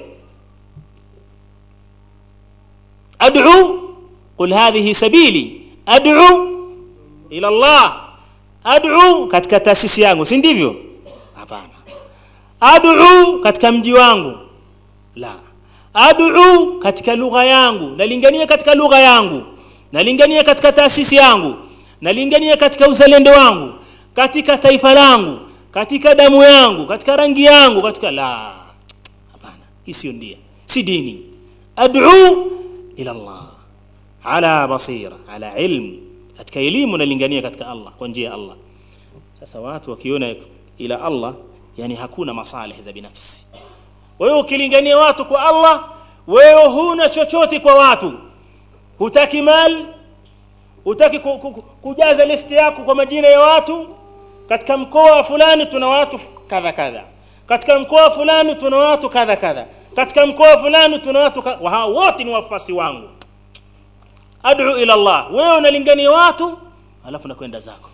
ad'u qul hadhihi sabili ad'u ila Allah ad'u katika taasisi yangu si ndivyo hapana ad'u katika mji wangu la ad'u katika lugha yangu nalingania katika lugha yangu nalingania katika taasisi yangu nalingania katika uzalendo wangu katika taifa langu katika damu yangu katika rangi yangu katika la hapana hii sio ndia si dini ad'u ila Allah ala basira ala ilm katika elimu nalingania katika Allah kwa njia ya Allah sasa watu wakiona ila Allah yani hakuna masalih za binafsi wewe ukilingania watu kwa Allah wewe huna chochote kwa watu hutaki mali hutaki ku, ku, ku, kujaza listi yako kwa majina ya watu katika mkoa fulani tuna watu kadha kadha katika mkoa fulani tuna watu kadha kadha katika mkoa fulani tuna watu kadha. hao wote ni wafuasi wangu ad'u ila Allah wewe unalingania watu alafu nakwenda zako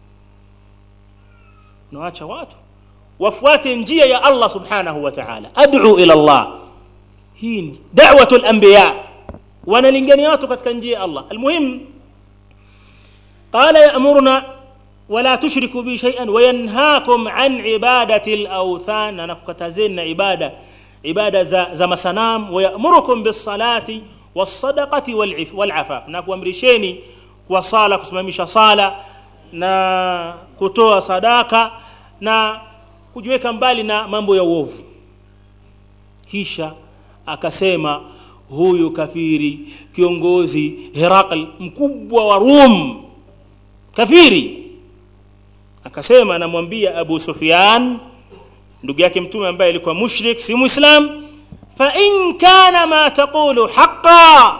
unaacha watu wafuate njia ya Allah subhanahu wa ta'ala ad'u ila Allah hii da'watul anbiya wanalingania watu katika njia ya Allah almuhim قال يأمرنا ولا تشركوا به شيئا وينهاكم عن عبادة الأوثان أنا كتازين عبادة عبادة زم سنام ويأمركم بالصلاة والصدقة والعف والعفاف نكوامرشيني وصالة kusimamisha sala na kutoa sadaka na kujiweka mbali na mambo ya uovu kisha akasema huyu kafiri kiongozi Herakl mkubwa wa Rum kafiri akasema anamwambia Abu Sufyan ndugu yake mtume ambaye alikuwa mushrik si muislam fa in kana ma taqulu haqqan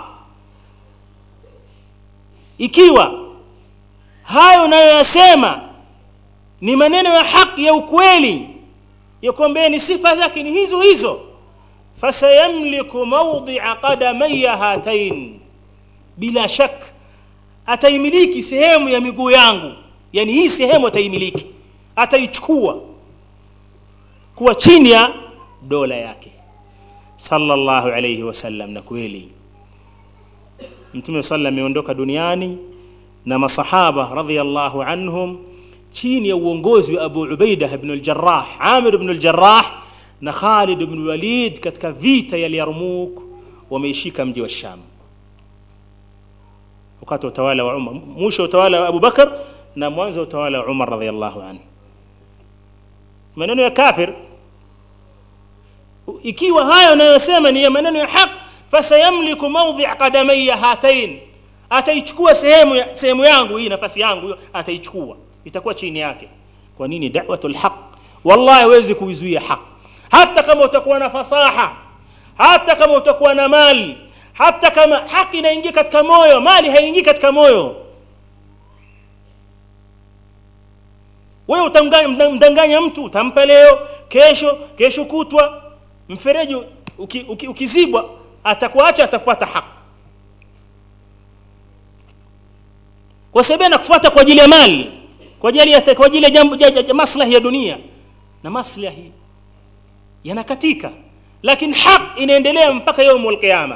ikiwa hayo unayoyasema ni maneno ya haki ya ukweli ya kwamba ni sifa zake ni hizo hizo fasayamliku mawdi'a qadamayya hatain bila shak ataimiliki sehemu ya miguu yangu yani hii sehemu ataimiliki ataichukua kuwa chini ya dola yake sallallahu alayhi wasallam na kweli mtume sallam ameondoka duniani na masahaba radhiyallahu anhum chini ya uongozi wa Abu Ubaida ibn al-Jarrah Amir ibn al-Jarrah na Khalid ibn Walid katika vita ya Yarmouk wameishika mji wa Sham wakati wa utawala wa Umar mwisho utawala wa Abu Bakar na mwanzo wa utawala wa Umar radhiyallahu anhu maneno ya kafir ikiwa hayo unayosema ni ya maneno ya haq fasayamliku mawdhi' qadamayya hatain ataichukua sehemu ya, sehemu yangu hii nafasi yangu hiyo ataichukua itakuwa chini yake kwa nini da'watul haq wallahi huwezi kuizuia haq hata kama utakuwa na fasaha hata kama utakuwa na mali hata kama haki inaingia katika moyo mali haingii katika moyo wewe utamdanganya mtu utampa leo kesho kesho kutwa mfereji uki, uki, ukizibwa atakuacha atafuata haki kwa sababu anakufuata kwa ajili ya mali kwa ajili ya kwa ajili ya jambo maslahi ya dunia na maslahi yanakatika lakini haq inaendelea mpaka yaumul qiyama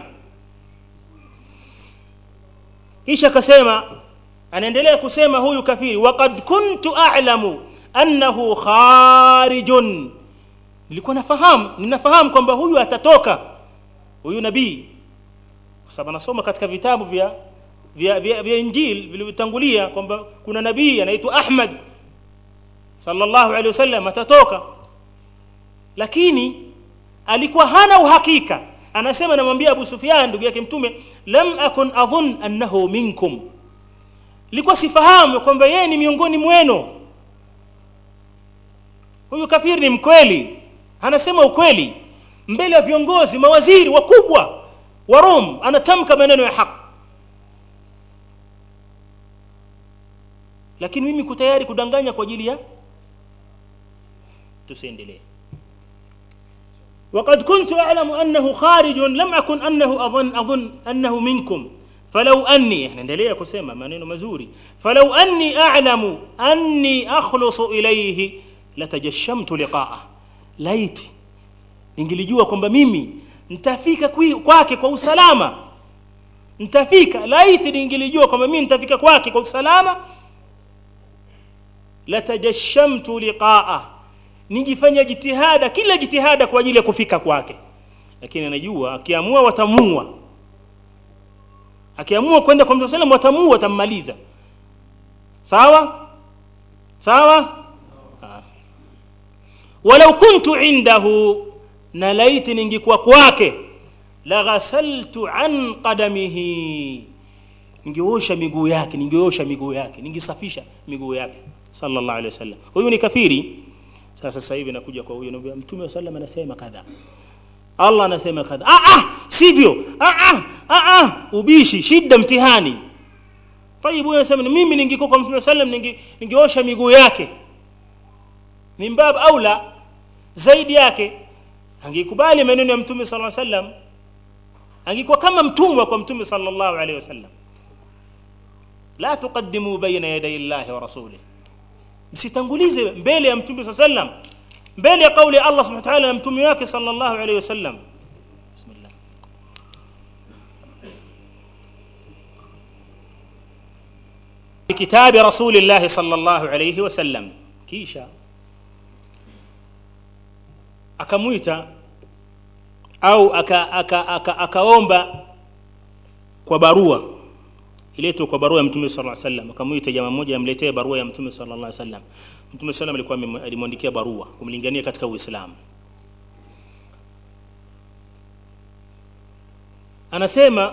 kisha akasema anaendelea kusema huyu kafiri waqad kuntu a'lamu annahu kharijun nilikuwa nafahamu ninafahamu kwamba huyu atatoka huyu nabii kwa sababu anasoma katika vitabu vya vya, vya, vya injil vilivyotangulia kwamba kuna nabii anaitwa Ahmad sallallahu alaihi wasallam atatoka lakini alikuwa hana uhakika anasema namwambia Abu Sufyan ndugu yake mtume lam akun adhun annahu minkum likuwa sifahamu kwamba yeye ni miongoni mwenu huyu kafiri ni mkweli anasema ukweli mbele ya viongozi mawaziri wakubwa wa Rom anatamka maneno ya haki lakini mimi kutayari kudanganya kwa ajili ya tusiendelee وقد كنت أعلم أنه خارج لم أكن أنه أظن أظن أنه منكم فلو أني احنا نendelea kusema maneno mazuri فلو أني أعلم أني أخلص إليه لتجشمت لقاءه laiti ningilijua kwamba mimi nitafika kwake kwa usalama nitafika laiti ningilijua kwamba mimi nitafika kwake kwa usalama latajashamtu liqaa ningifanya jitihada kila jitihada kwa ajili ya kufika kwake lakini anajua akiamua watamua akiamua kwenda kwa mtume sallam watamua watammaliza sawa sawa walau kuntu indahu na laiti ningikuwa kwake la ghasaltu an qadamihi ningeosha miguu yake ningeosha miguu yake ningesafisha miguu yake sallallahu alaihi wasallam huyu ni kafiri sasa sasa hivi nakuja kwa huyo naambia mtume wa sallam anasema kadha Allah anasema kadha ah ah sivyo ah ah ah ah ubishi shida mtihani طيب huyo anasema mimi ningekuwa kwa mtume wa sallam ninge, ningeosha miguu yake min bab aula zaidi yake angekubali maneno ya mtume sallallahu alaihi wasallam angekuwa kama mtumwa kwa mtume sallallahu alaihi wasallam la tuqaddimu baina yaday llahi wa rasulih msitangulize mbele ya mtume sallallahu alaihi wasallam mbele ya kauli ya Allah subhanahu wa ta'ala na mtume wake sallallahu alaihi wasallam bismillah kitabi rasulillah sallallahu alaihi wasallam kisha akamwita au akaomba aka, aka, aka kwa barua iletwe kwa barua ya mtume sallallahu alaihi wasallam akamwita jamaa mmoja amletee barua ya mtume sallallahu alaihi wasallam mtume sallam alikuwa alimwandikia barua kumlingania katika uislamu anasema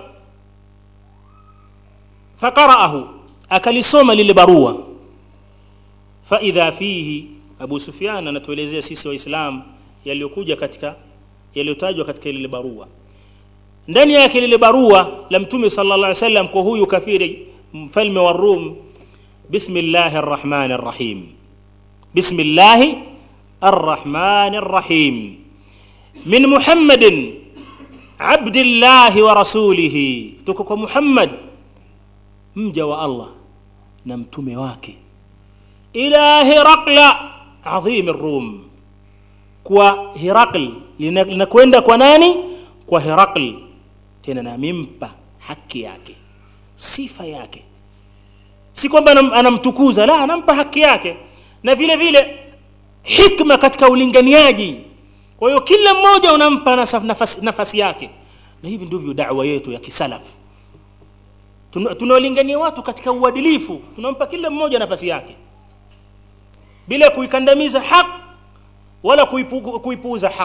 faqara'ahu akalisoma lile barua faidha fihi abu sufyan anatuelezea sisi waislamu yaliyokuja katika yaliyotajwa katika ile barua ndani yake lile barua la mtume sallallahu alaihi wasallam kwa huyu kafiri mfalme wa Rum bismillahi arrahmani arrahim bismillahi arrahmani arrahim min muhammadin abdillahi wa rasulihi tuko kwa muhammad mja wa allah na mtume wake ila hiraqla adhim rum kwa hiraql linakwenda kwa nani kwa hiraql tena namimpa haki yake sifa yake si kwamba anamtukuza la anampa haki yake na vile vile hikma katika ulinganiaji kwa hiyo kila mmoja unampa nafasi, nafasi yake na hivi ndivyo da'wa yetu ya kisalafu tunawalingania watu katika uadilifu tunampa kila mmoja nafasi yake bila kuikandamiza haq wala kuipu, kuipuuza haq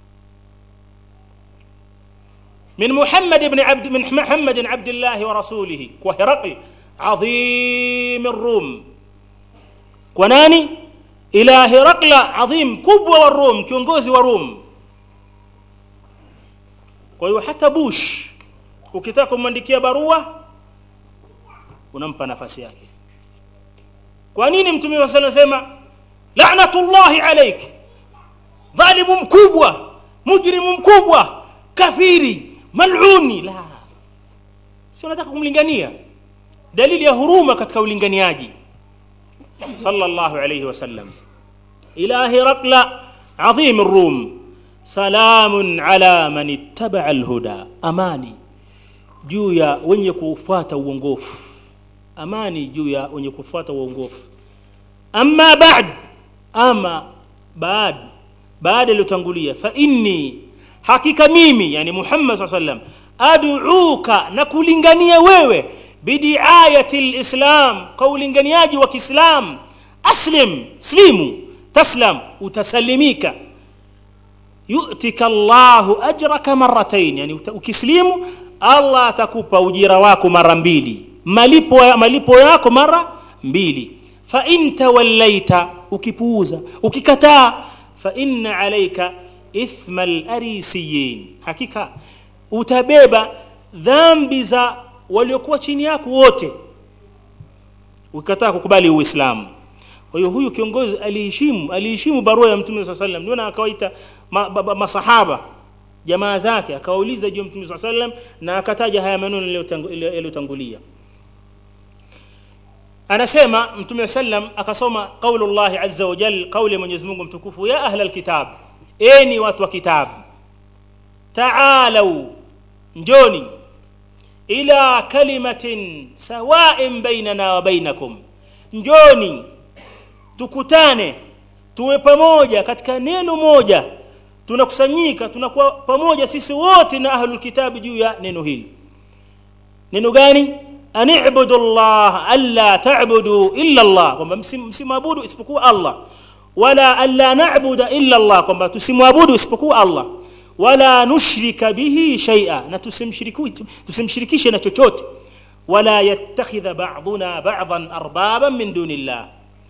من محمد بن عبد من محمد عبد الله ورسوله وهرقل عظيم الروم وناني إلى هرقل عظيم كبوة والروم كيونغوزي وروم kwa hiyo hata bush ukitaka kumwandikia barua unampa nafasi yake kwa nini mtume wa sallam sema la'natullahi alayk dhalimu mkubwa mujrimu mkubwa kafiri maluni la sio nataka kumlingania dalili ya huruma katika ulinganiaji sallallahu alayhi wasallam ila hiraqla azim الروم سلام على من اتبع الهدى amani juu ya wenye kufuata uongofu amani juu ya wenye kufuata uongofu amma ba'd ama baad baada iliyotangulia fa inni hakika mimi yani Muhammad SAW sallam ad'uka na kulingania wewe bidiayati alislam kwa ulinganiaji wa Kiislam aslim slimu taslam utasalimika yu'tika Allahu ajraka marratayn yani ukislimu Allah atakupa ujira wako mara mbili malipo malipo yako mara mbili fa in tawallaita ukipuuza ukikataa fa inna alayka ithma al-arisiyin hakika utabeba dhambi za waliokuwa chini yako wote ukikataa kukubali uislamu kwa hiyo huyu kiongozi aliheshimu aliheshimu barua ya mtume swalla sallam ndio akawaita ma, ba, ba, masahaba jamaa zake akawauliza juu ya mtume swalla sallam na akataja haya maneno yaliyotangulia anasema mtume sallam akasoma qaulullah azza wa jalla kauli ya Mwenyezi Mungu mtukufu ya ahla alkitab eni watu wa kitabu taalau njoni ila kalimatin sawa'in bainana wa bainakum njoni tukutane tuwe pamoja katika neno moja tunakusanyika tunakuwa pamoja sisi wote na ahlul kitabi juu ya neno hili neno gani ani'budu Allah alla ta'budu illa Allah kwamba msimwabudu isipokuwa Allah wala alla na'budu illa Allah kwamba tusimwabudu isipokuwa Allah wala nushrika bihi shay'a na tusimshirikishe na chochote wala yattakhidha ba'duna ba'dhan arbaban min dunillah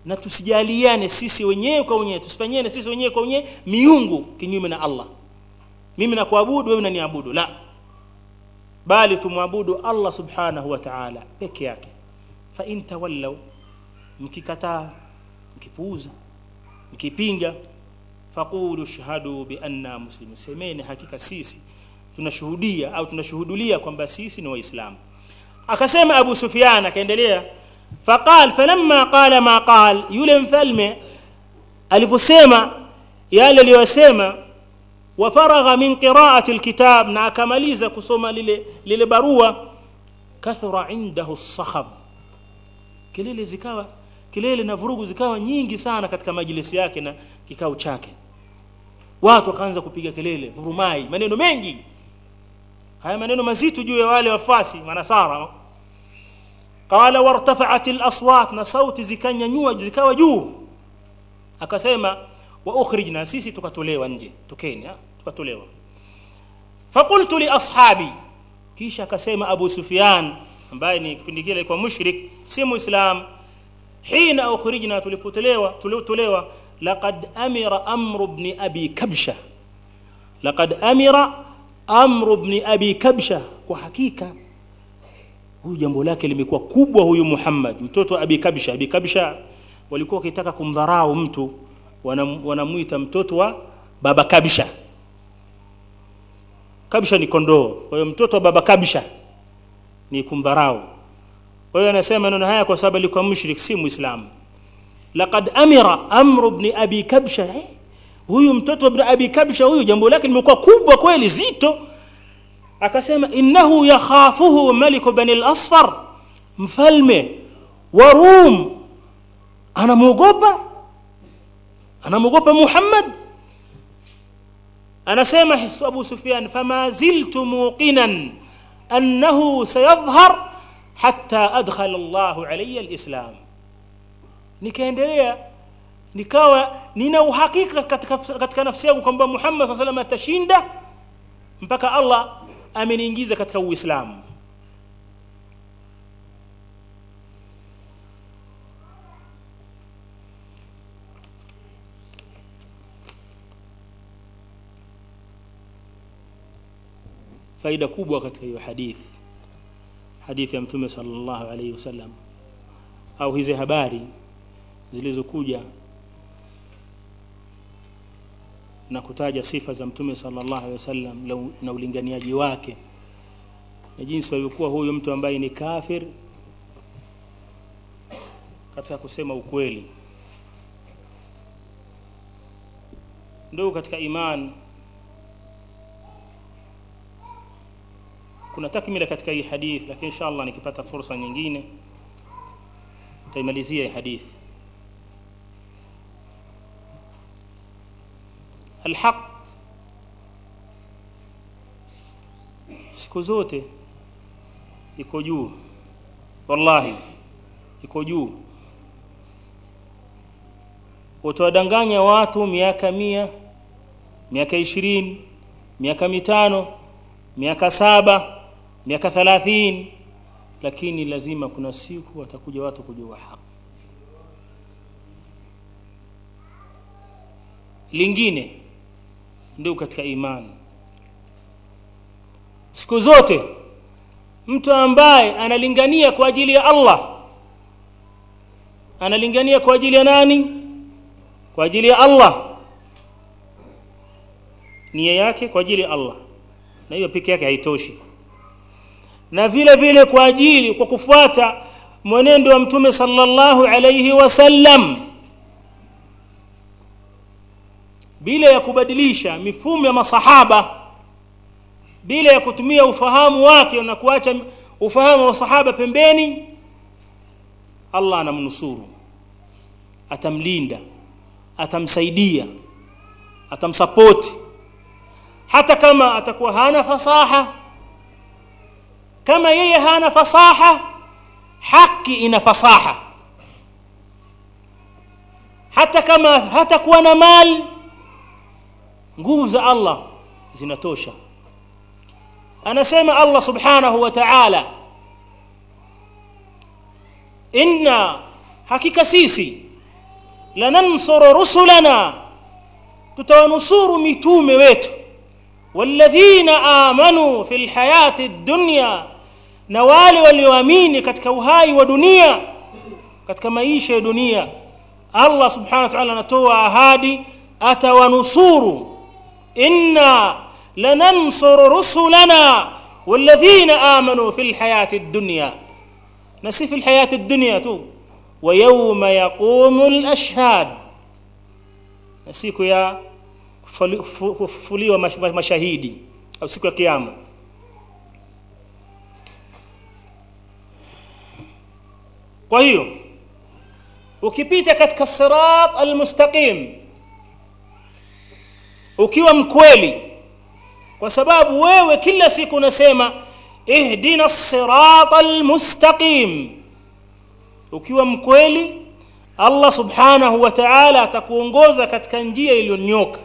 na tusijaliane sisi wenyewe kwa wenyewe tusifanyiane sisi wenyewe kwa wenyewe miungu kinyume na Allah mimi nakuabudu wewe unaniabudu la bali tumwabudu Allah subhanahu wa ta'ala peke yake fa in tawallaw mkikataa mkipuuza mkipinga faqulu shahadu bi anna muslimun semeni hakika sisi tunashuhudia au tunashuhudulia kwamba sisi ni waislamu akasema Abu Sufyan akaendelea faqal falamma qala ma qal yule mfalme aliposema yale aliyosema wafaragha min qiraati alkitab na akamaliza kusoma lile lile barua kathura indahu as-sakhab kelele zikawa kelele na vurugu zikawa nyingi sana katika majlisi yake na kikao chake watu wakaanza kupiga kelele vurumai maneno mengi haya maneno mazito juu ya wale wafasi manasara qala wartafa'at al-aswat na sauti zikanyanyua zikawa juu akasema wa ukhrijna sisi tukatolewa nje tokeni tukatolewa faqultu li ashabi kisha akasema Abu Sufyan ambaye ni kipindi kile alikuwa mushrik si muislam hina ukhrijna tulipotolewa tuliotolewa laqad amira amr ibn abi kabsha laqad amira amr ibn abi kabsha kwa hakika huyu jambo lake limekuwa kubwa huyu Muhammad mtoto wa abi kabsha abi kabsha walikuwa wakitaka kumdharau mtu wanamuita mtoto wa baba kabsha kabsha ni kondoo kwa hiyo mtoto wa baba kabsha ni kumdharau kwa hiyo anasema maneno haya kwa sababu alikuwa mushrik si muislamu laqad amira amr ibn abi kabsha eh? huyu mtoto wa abi kabsha huyu jambo lake limekuwa kubwa kweli zito akasema innahu yakhafuhu malik bani al-asfar mfalme wa rum anamuogopa anamuogopa Muhammad anasema Abu Sufyan fama ziltu muqinan annahu sayadhhar hatta adkhala Allahu alayya alislam nikaendelea nikawa nina uhakika katika, katika nafsi yangu kwamba Muhammad sallallahu alayhi atashinda mpaka Allah ameniingiza katika Uislamu faida kubwa katika hiyo hadithi hadithi ya mtume sallallahu alaihi wasallam au hizi habari zilizokuja na kutaja sifa za mtume sallallahu alaihi wasallam na ulinganiaji wake na jinsi walivyokuwa huyu mtu ambaye ni kafir katika kusema ukweli ndio katika iman kuna takmila katika hii hadith lakini inshallah nikipata fursa nyingine taimalizia hii hadith alhaq siku zote iko juu wallahi iko juu utawadanganya watu miaka mia miaka ishirini miaka mitano miaka saba miaka thalathini lakini lazima kuna siku watakuja watu kujua haki lingine ndio katika imani siku zote mtu ambaye analingania kwa ajili ya Allah analingania kwa ajili ya nani kwa ajili ya Allah nia yake kwa ajili ya Allah na hiyo peke yake haitoshi na vile vile kwa ajili kwa kufuata mwenendo wa mtume sallallahu alayhi wasallam bila ya kubadilisha mifumo ya masahaba bila ya kutumia ufahamu wake na kuacha ufahamu wa sahaba pembeni Allah anamnusuru atamlinda atamsaidia atamsapoti hata kama atakuwa hana fasaha kama yeye hana fasaha haki ina fasaha hata kama hatakuwa na mali nguvu za Allah zinatosha anasema Allah subhanahu wa ta'ala inna hakika sisi lanansuru rusulana tutawanusuru mitume wetu walladhina amanu fi lhayati dunya na wale walioamini katika uhai wa dunia katika maisha ya dunia allah subhanahu wa ta'ala anatoa ahadi atawanusuru inna lanansuru rusulana walladhina amanu fi lhayati dunya na si fi lhayati dunya tu wa yauma yaqumu lashhad na siku ya kufufuliwa mashahidi au siku ya kiyama kwa hiyo ukipita katika sirat almustaqim ukiwa mkweli kwa sababu wewe kila siku unasema ihdina sirat almustaqim ukiwa mkweli allah subhanahu wa taala atakuongoza katika njia iliyonyoka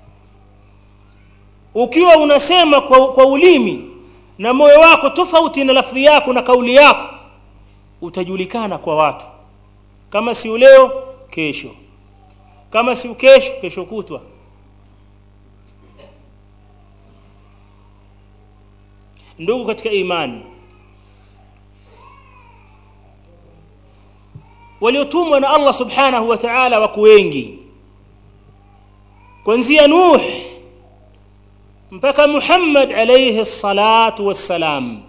ukiwa unasema kwa, kwa ulimi na moyo wako tofauti na lafdhi yako na kauli yako utajulikana kwa watu kama si leo kesho kama si kesho kesho kutwa ndugu katika imani waliotumwa na Allah subhanahu wa ta'ala wako wengi kuanzia Nuh mpaka Muhammad alayhi salatu wassalam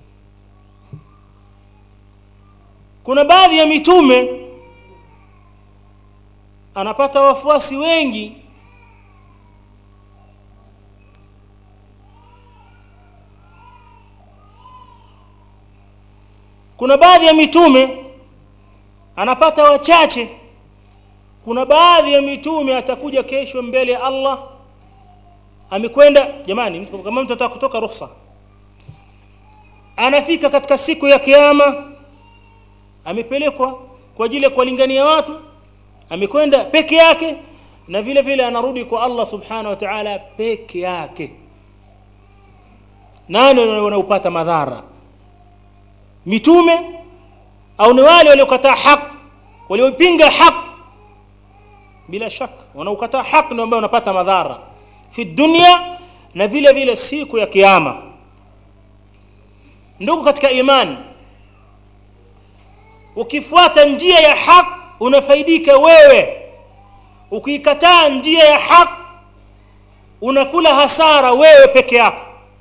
kuna baadhi ya mitume anapata wafuasi wengi kuna baadhi ya mitume anapata wachache kuna baadhi ya mitume atakuja kesho mbele ya Allah amekwenda jamani mtu kama mtu ataka kutoka ruhusa anafika katika siku ya kiyama amepelekwa kwa ajili ya kuwalingania watu amekwenda peke yake na vile vile anarudi kwa Allah subhanahu wa ta'ala peke yake nani wanaopata madhara mitume au ni wale waliokataa haki waliopinga haki bila shaka wanaokataa haki ndio ambao wanapata madhara fi dunya na vile vile siku ya kiyama ndugu katika imani ukifuata njia ya haki unafaidika wewe ukiikataa njia ya haki unakula hasara wewe peke yako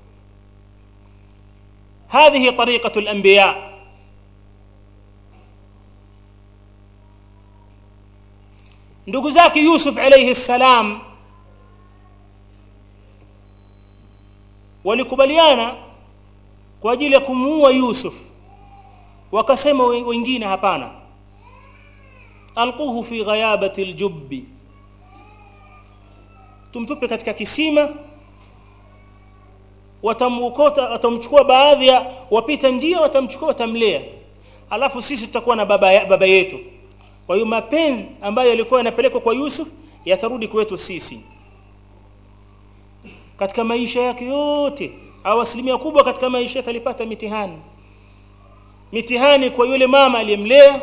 هذه طريقة الأنبياء ndugu zake Yusuf alayhi salam walikubaliana kwa ajili ya kumuua Yusuf wakasema wengine hapana alquhu fi ghayabati aljubbi tumtupe katika kisima watamukota watamchukua baadhi ya wapita njia watamchukua watamlea alafu sisi tutakuwa na baba, ya, baba yetu kwa hiyo mapenzi ambayo yalikuwa yanapelekwa kwa Yusuf yatarudi kwetu sisi katika maisha yake yote au asilimia kubwa katika maisha yake alipata mitihani mitihani kwa yule mama aliyemlea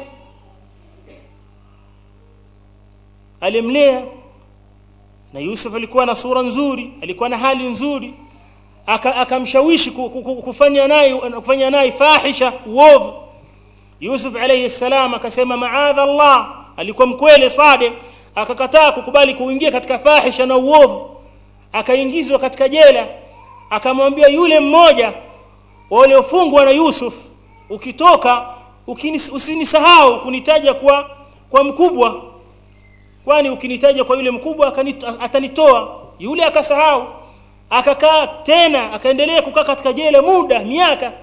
alimlea na Yusuf alikuwa na sura nzuri alikuwa na hali nzuri akamshawishi kufanya naye kufanya naye fahisha uovu Yusuf alayhi salam akasema maadha Allah alikuwa mkweli sadiq akakataa kukubali kuingia katika fahisha na uovu akaingizwa katika jela akamwambia yule mmoja waliofungwa na Yusuf ukitoka usinisahau kunitaja kwa kwa mkubwa kwani ukinitaja kwa yule mkubwa atanitoa yule akasahau akakaa tena akaendelea kukaa katika jela muda miaka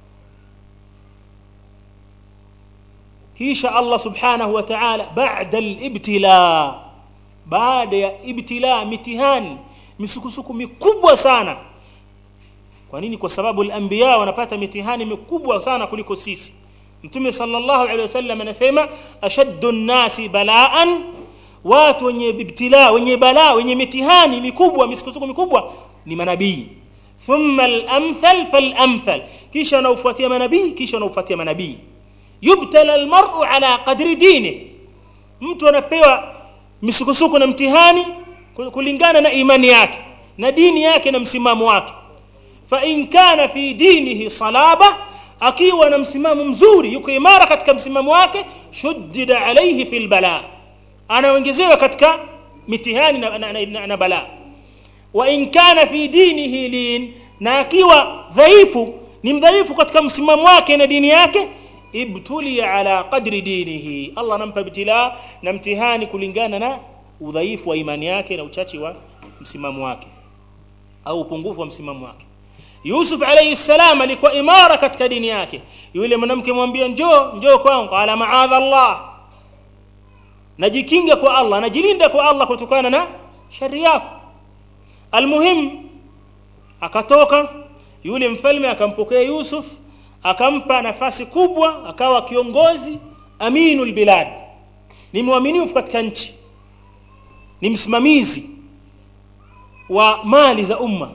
kisha Allah subhanahu wa ta'ala baada al-ibtila baada ya ibtila mitihani misukusuku mikubwa sana kwa nini kwa sababu al-anbiya wanapata mitihani mikubwa sana kuliko sisi mtume sallallahu alaihi wasallam anasema ashaddu an-nasi bala'an watu wenye ibtila wenye balaa wenye mitihani mikubwa misukusuku mikubwa ni manabii thumma al-amthal fal-amthal kisha wanaofuatia manabii kisha wanaofuatia manabii yubtala almar'u ala qadri dini mtu anapewa misukosuko na mtihani kulingana na imani yake na dini yake na msimamo wake fa in kana fi dinihi salaba akiwa na msimamo mzuri yuko imara katika msimamo wake shuddida alayhi fil bala anaongezewa katika mitihani na, na, na, na, na balaa wa in kana fi dinihi lin na akiwa dhaifu ni mdhaifu katika msimamo wake na dini yake ibtulia ala qadri dinihi Allah anampa ibtila na mtihani kulingana na udhaifu wa imani yake na uchachi wa msimamo wake au upungufu wa msimamo wake Yusuf alayhi salam alikuwa imara katika dini yake yule mwanamke mwambia njoo njoo kwangu qala ma'adha Allah najikinga kwa Allah najilinda kwa Allah kutokana na shari yako almuhim akatoka yule mfalme akampokea Yusuf akampa nafasi kubwa akawa kiongozi aminul bilad ni mwaminifu katika nchi ni msimamizi wa mali za umma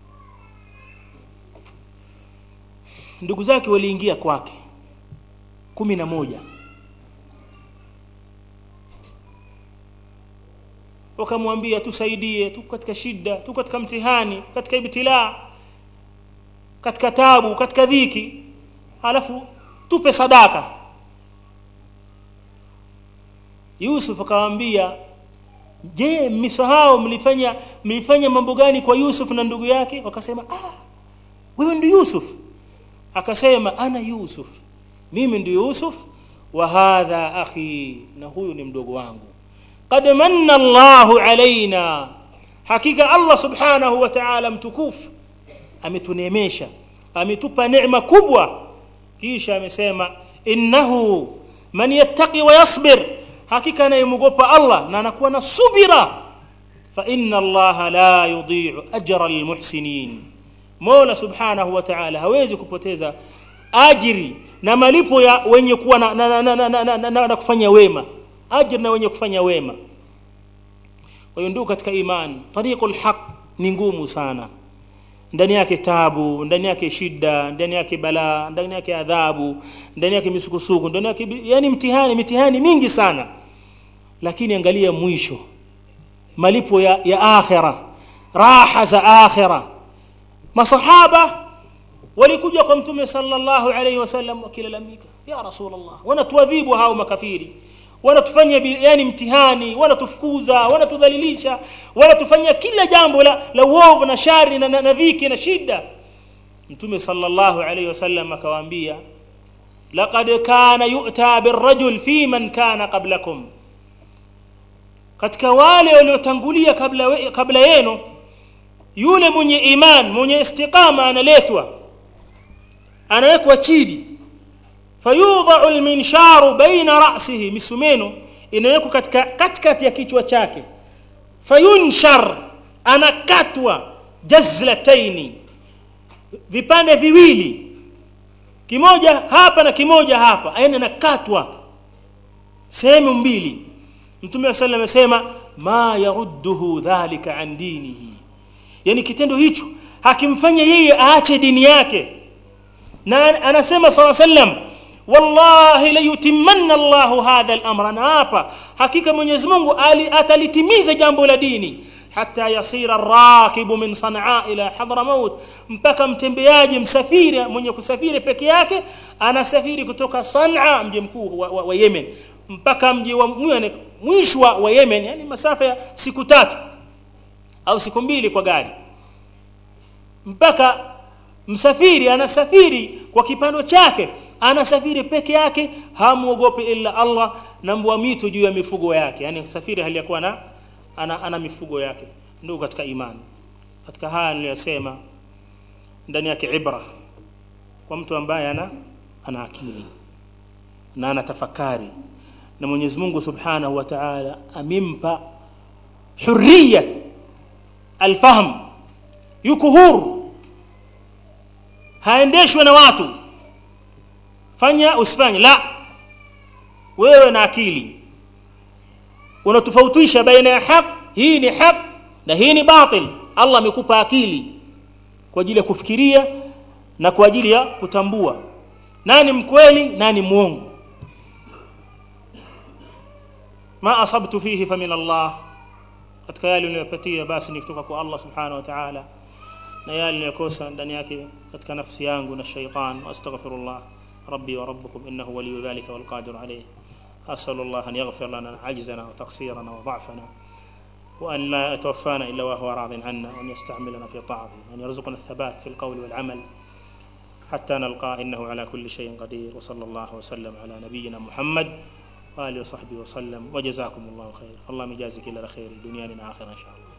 ndugu zake waliingia kwake kumi na moja wakamwambia tusaidie tuko katika shida tuko katika mtihani katika ibtilaa katika tabu katika dhiki alafu tupe sadaka Yusuf akawaambia je mmesahau mlifanya mlifanya mambo gani kwa Yusuf na ndugu yake wakasema ah wewe ndio Yusuf akasema ana Yusuf mimi ndio Yusuf wa hadha akhi na huyu ni mdogo wangu qad manna Allahu alaina hakika Allah subhanahu wa ta'ala mtukufu ametuneemesha ametupa neema kubwa kisha amesema innahu man yattaqi wa yasbir hakika anayemwogopa Allah na anakuwa na subira fa inna Allah la yudhi'u ajra almuhsinin Mola subhanahu wa ta'ala hawezi kupoteza ajiri na malipo ya wenye kuwa na, na, na, na, na, na, na, na, na kufanya wema ajri na wenye kufanya wema kwa hiyo ndugu katika imani tariqul haq ni ngumu sana ndani yake tabu ndani yake shida ndani yake balaa ndani yake adhabu ndani yake misukusuku ndani yake yani mtihani mitihani mingi sana lakini angalia mwisho malipo ya, ya akhira raha za akhira masahaba walikuja kwa mtume sallallahu alayhi wasallam wakilalamika ya rasulullah wanatuadhibu hao makafiri wanatufanya yani mtihani wanatufukuza wanatudhalilisha wanatufanyia kila jambo la, la uovu na shari na, na, na dhiki na shida mtume sallallahu alayhi wasallam akawaambia laqad kana yu'ta birrajul fi man kana qablakum katika wale waliotangulia kabla kabla yenu yule mwenye iman mwenye istiqama analetwa anawekwa chini fayudha'u alminsharu baina ra'sihi misumeno inawekwa katika katikati ya kichwa chake fayunshar anakatwa jazlataini vipande viwili kimoja hapa na kimoja hapa yani anakatwa sehemu mbili mtume wa sallam amesema ma yarudduhu dhalika an dinihi yani kitendo hicho hakimfanya yeye aache dini yake na anasema sala sallam wallahi la yutimmanna Allahu hadha al-amra na hapa hakika Mwenyezi Mungu atalitimiza jambo la dini hata yasira rakibu min Sanaa ila Hadramaut mpaka mtembeaji msafiri mwenye kusafiri peke yake anasafiri kutoka Sanaa mji mkuu wa, wa, wa Yemen mpaka mji wa mwisho wa Yemen yani masafa ya siku tatu au siku mbili kwa gari mpaka msafiri anasafiri kwa kipando chake anasafiri peke yake hamuogopi illa Allah na mbwa mito juu ya mifugo yake yani safiri hali ya kuwa na ana, ana mifugo yake ndugu katika imani katika haya niliyosema ndani yake ibra kwa mtu ambaye ana ana akili na ana tafakari na Mwenyezi Mungu Subhanahu wa Ta'ala amimpa hurriya alfahm yuko huru haendeshwi na watu fanya usifanye la wewe na akili unatofautisha baina ya haq hii ni haq na hii ni batil Allah amekupa akili kwa ajili ya kufikiria na kwa ajili ya kutambua nani mkweli nani muongo ma asabtu fihi fa min Allah katika yale niliyopatia basi ni kutoka kwa Allah subhanahu wa ta'ala na yale niliyokosa ndani yake katika nafsi yangu na shaytan astaghfirullah rabbi wa rabbukum innahu waliyyu dhalika wal qadir alayh أسأل الله أن يغفر لنا عجزنا وتقصيرنا وضعفنا وأن لا يتوفانا إلا وهو راض عنا وأن يستعملنا في طاعته وأن يرزقنا الثبات في القول والعمل حتى نلقاه إنه على كل شيء قدير وصلى الله وسلم على نبينا محمد وآله وصحبه وسلم وجزاكم الله خير اللهم يجازيك إلا خير دنيانا آخرة إن شاء الله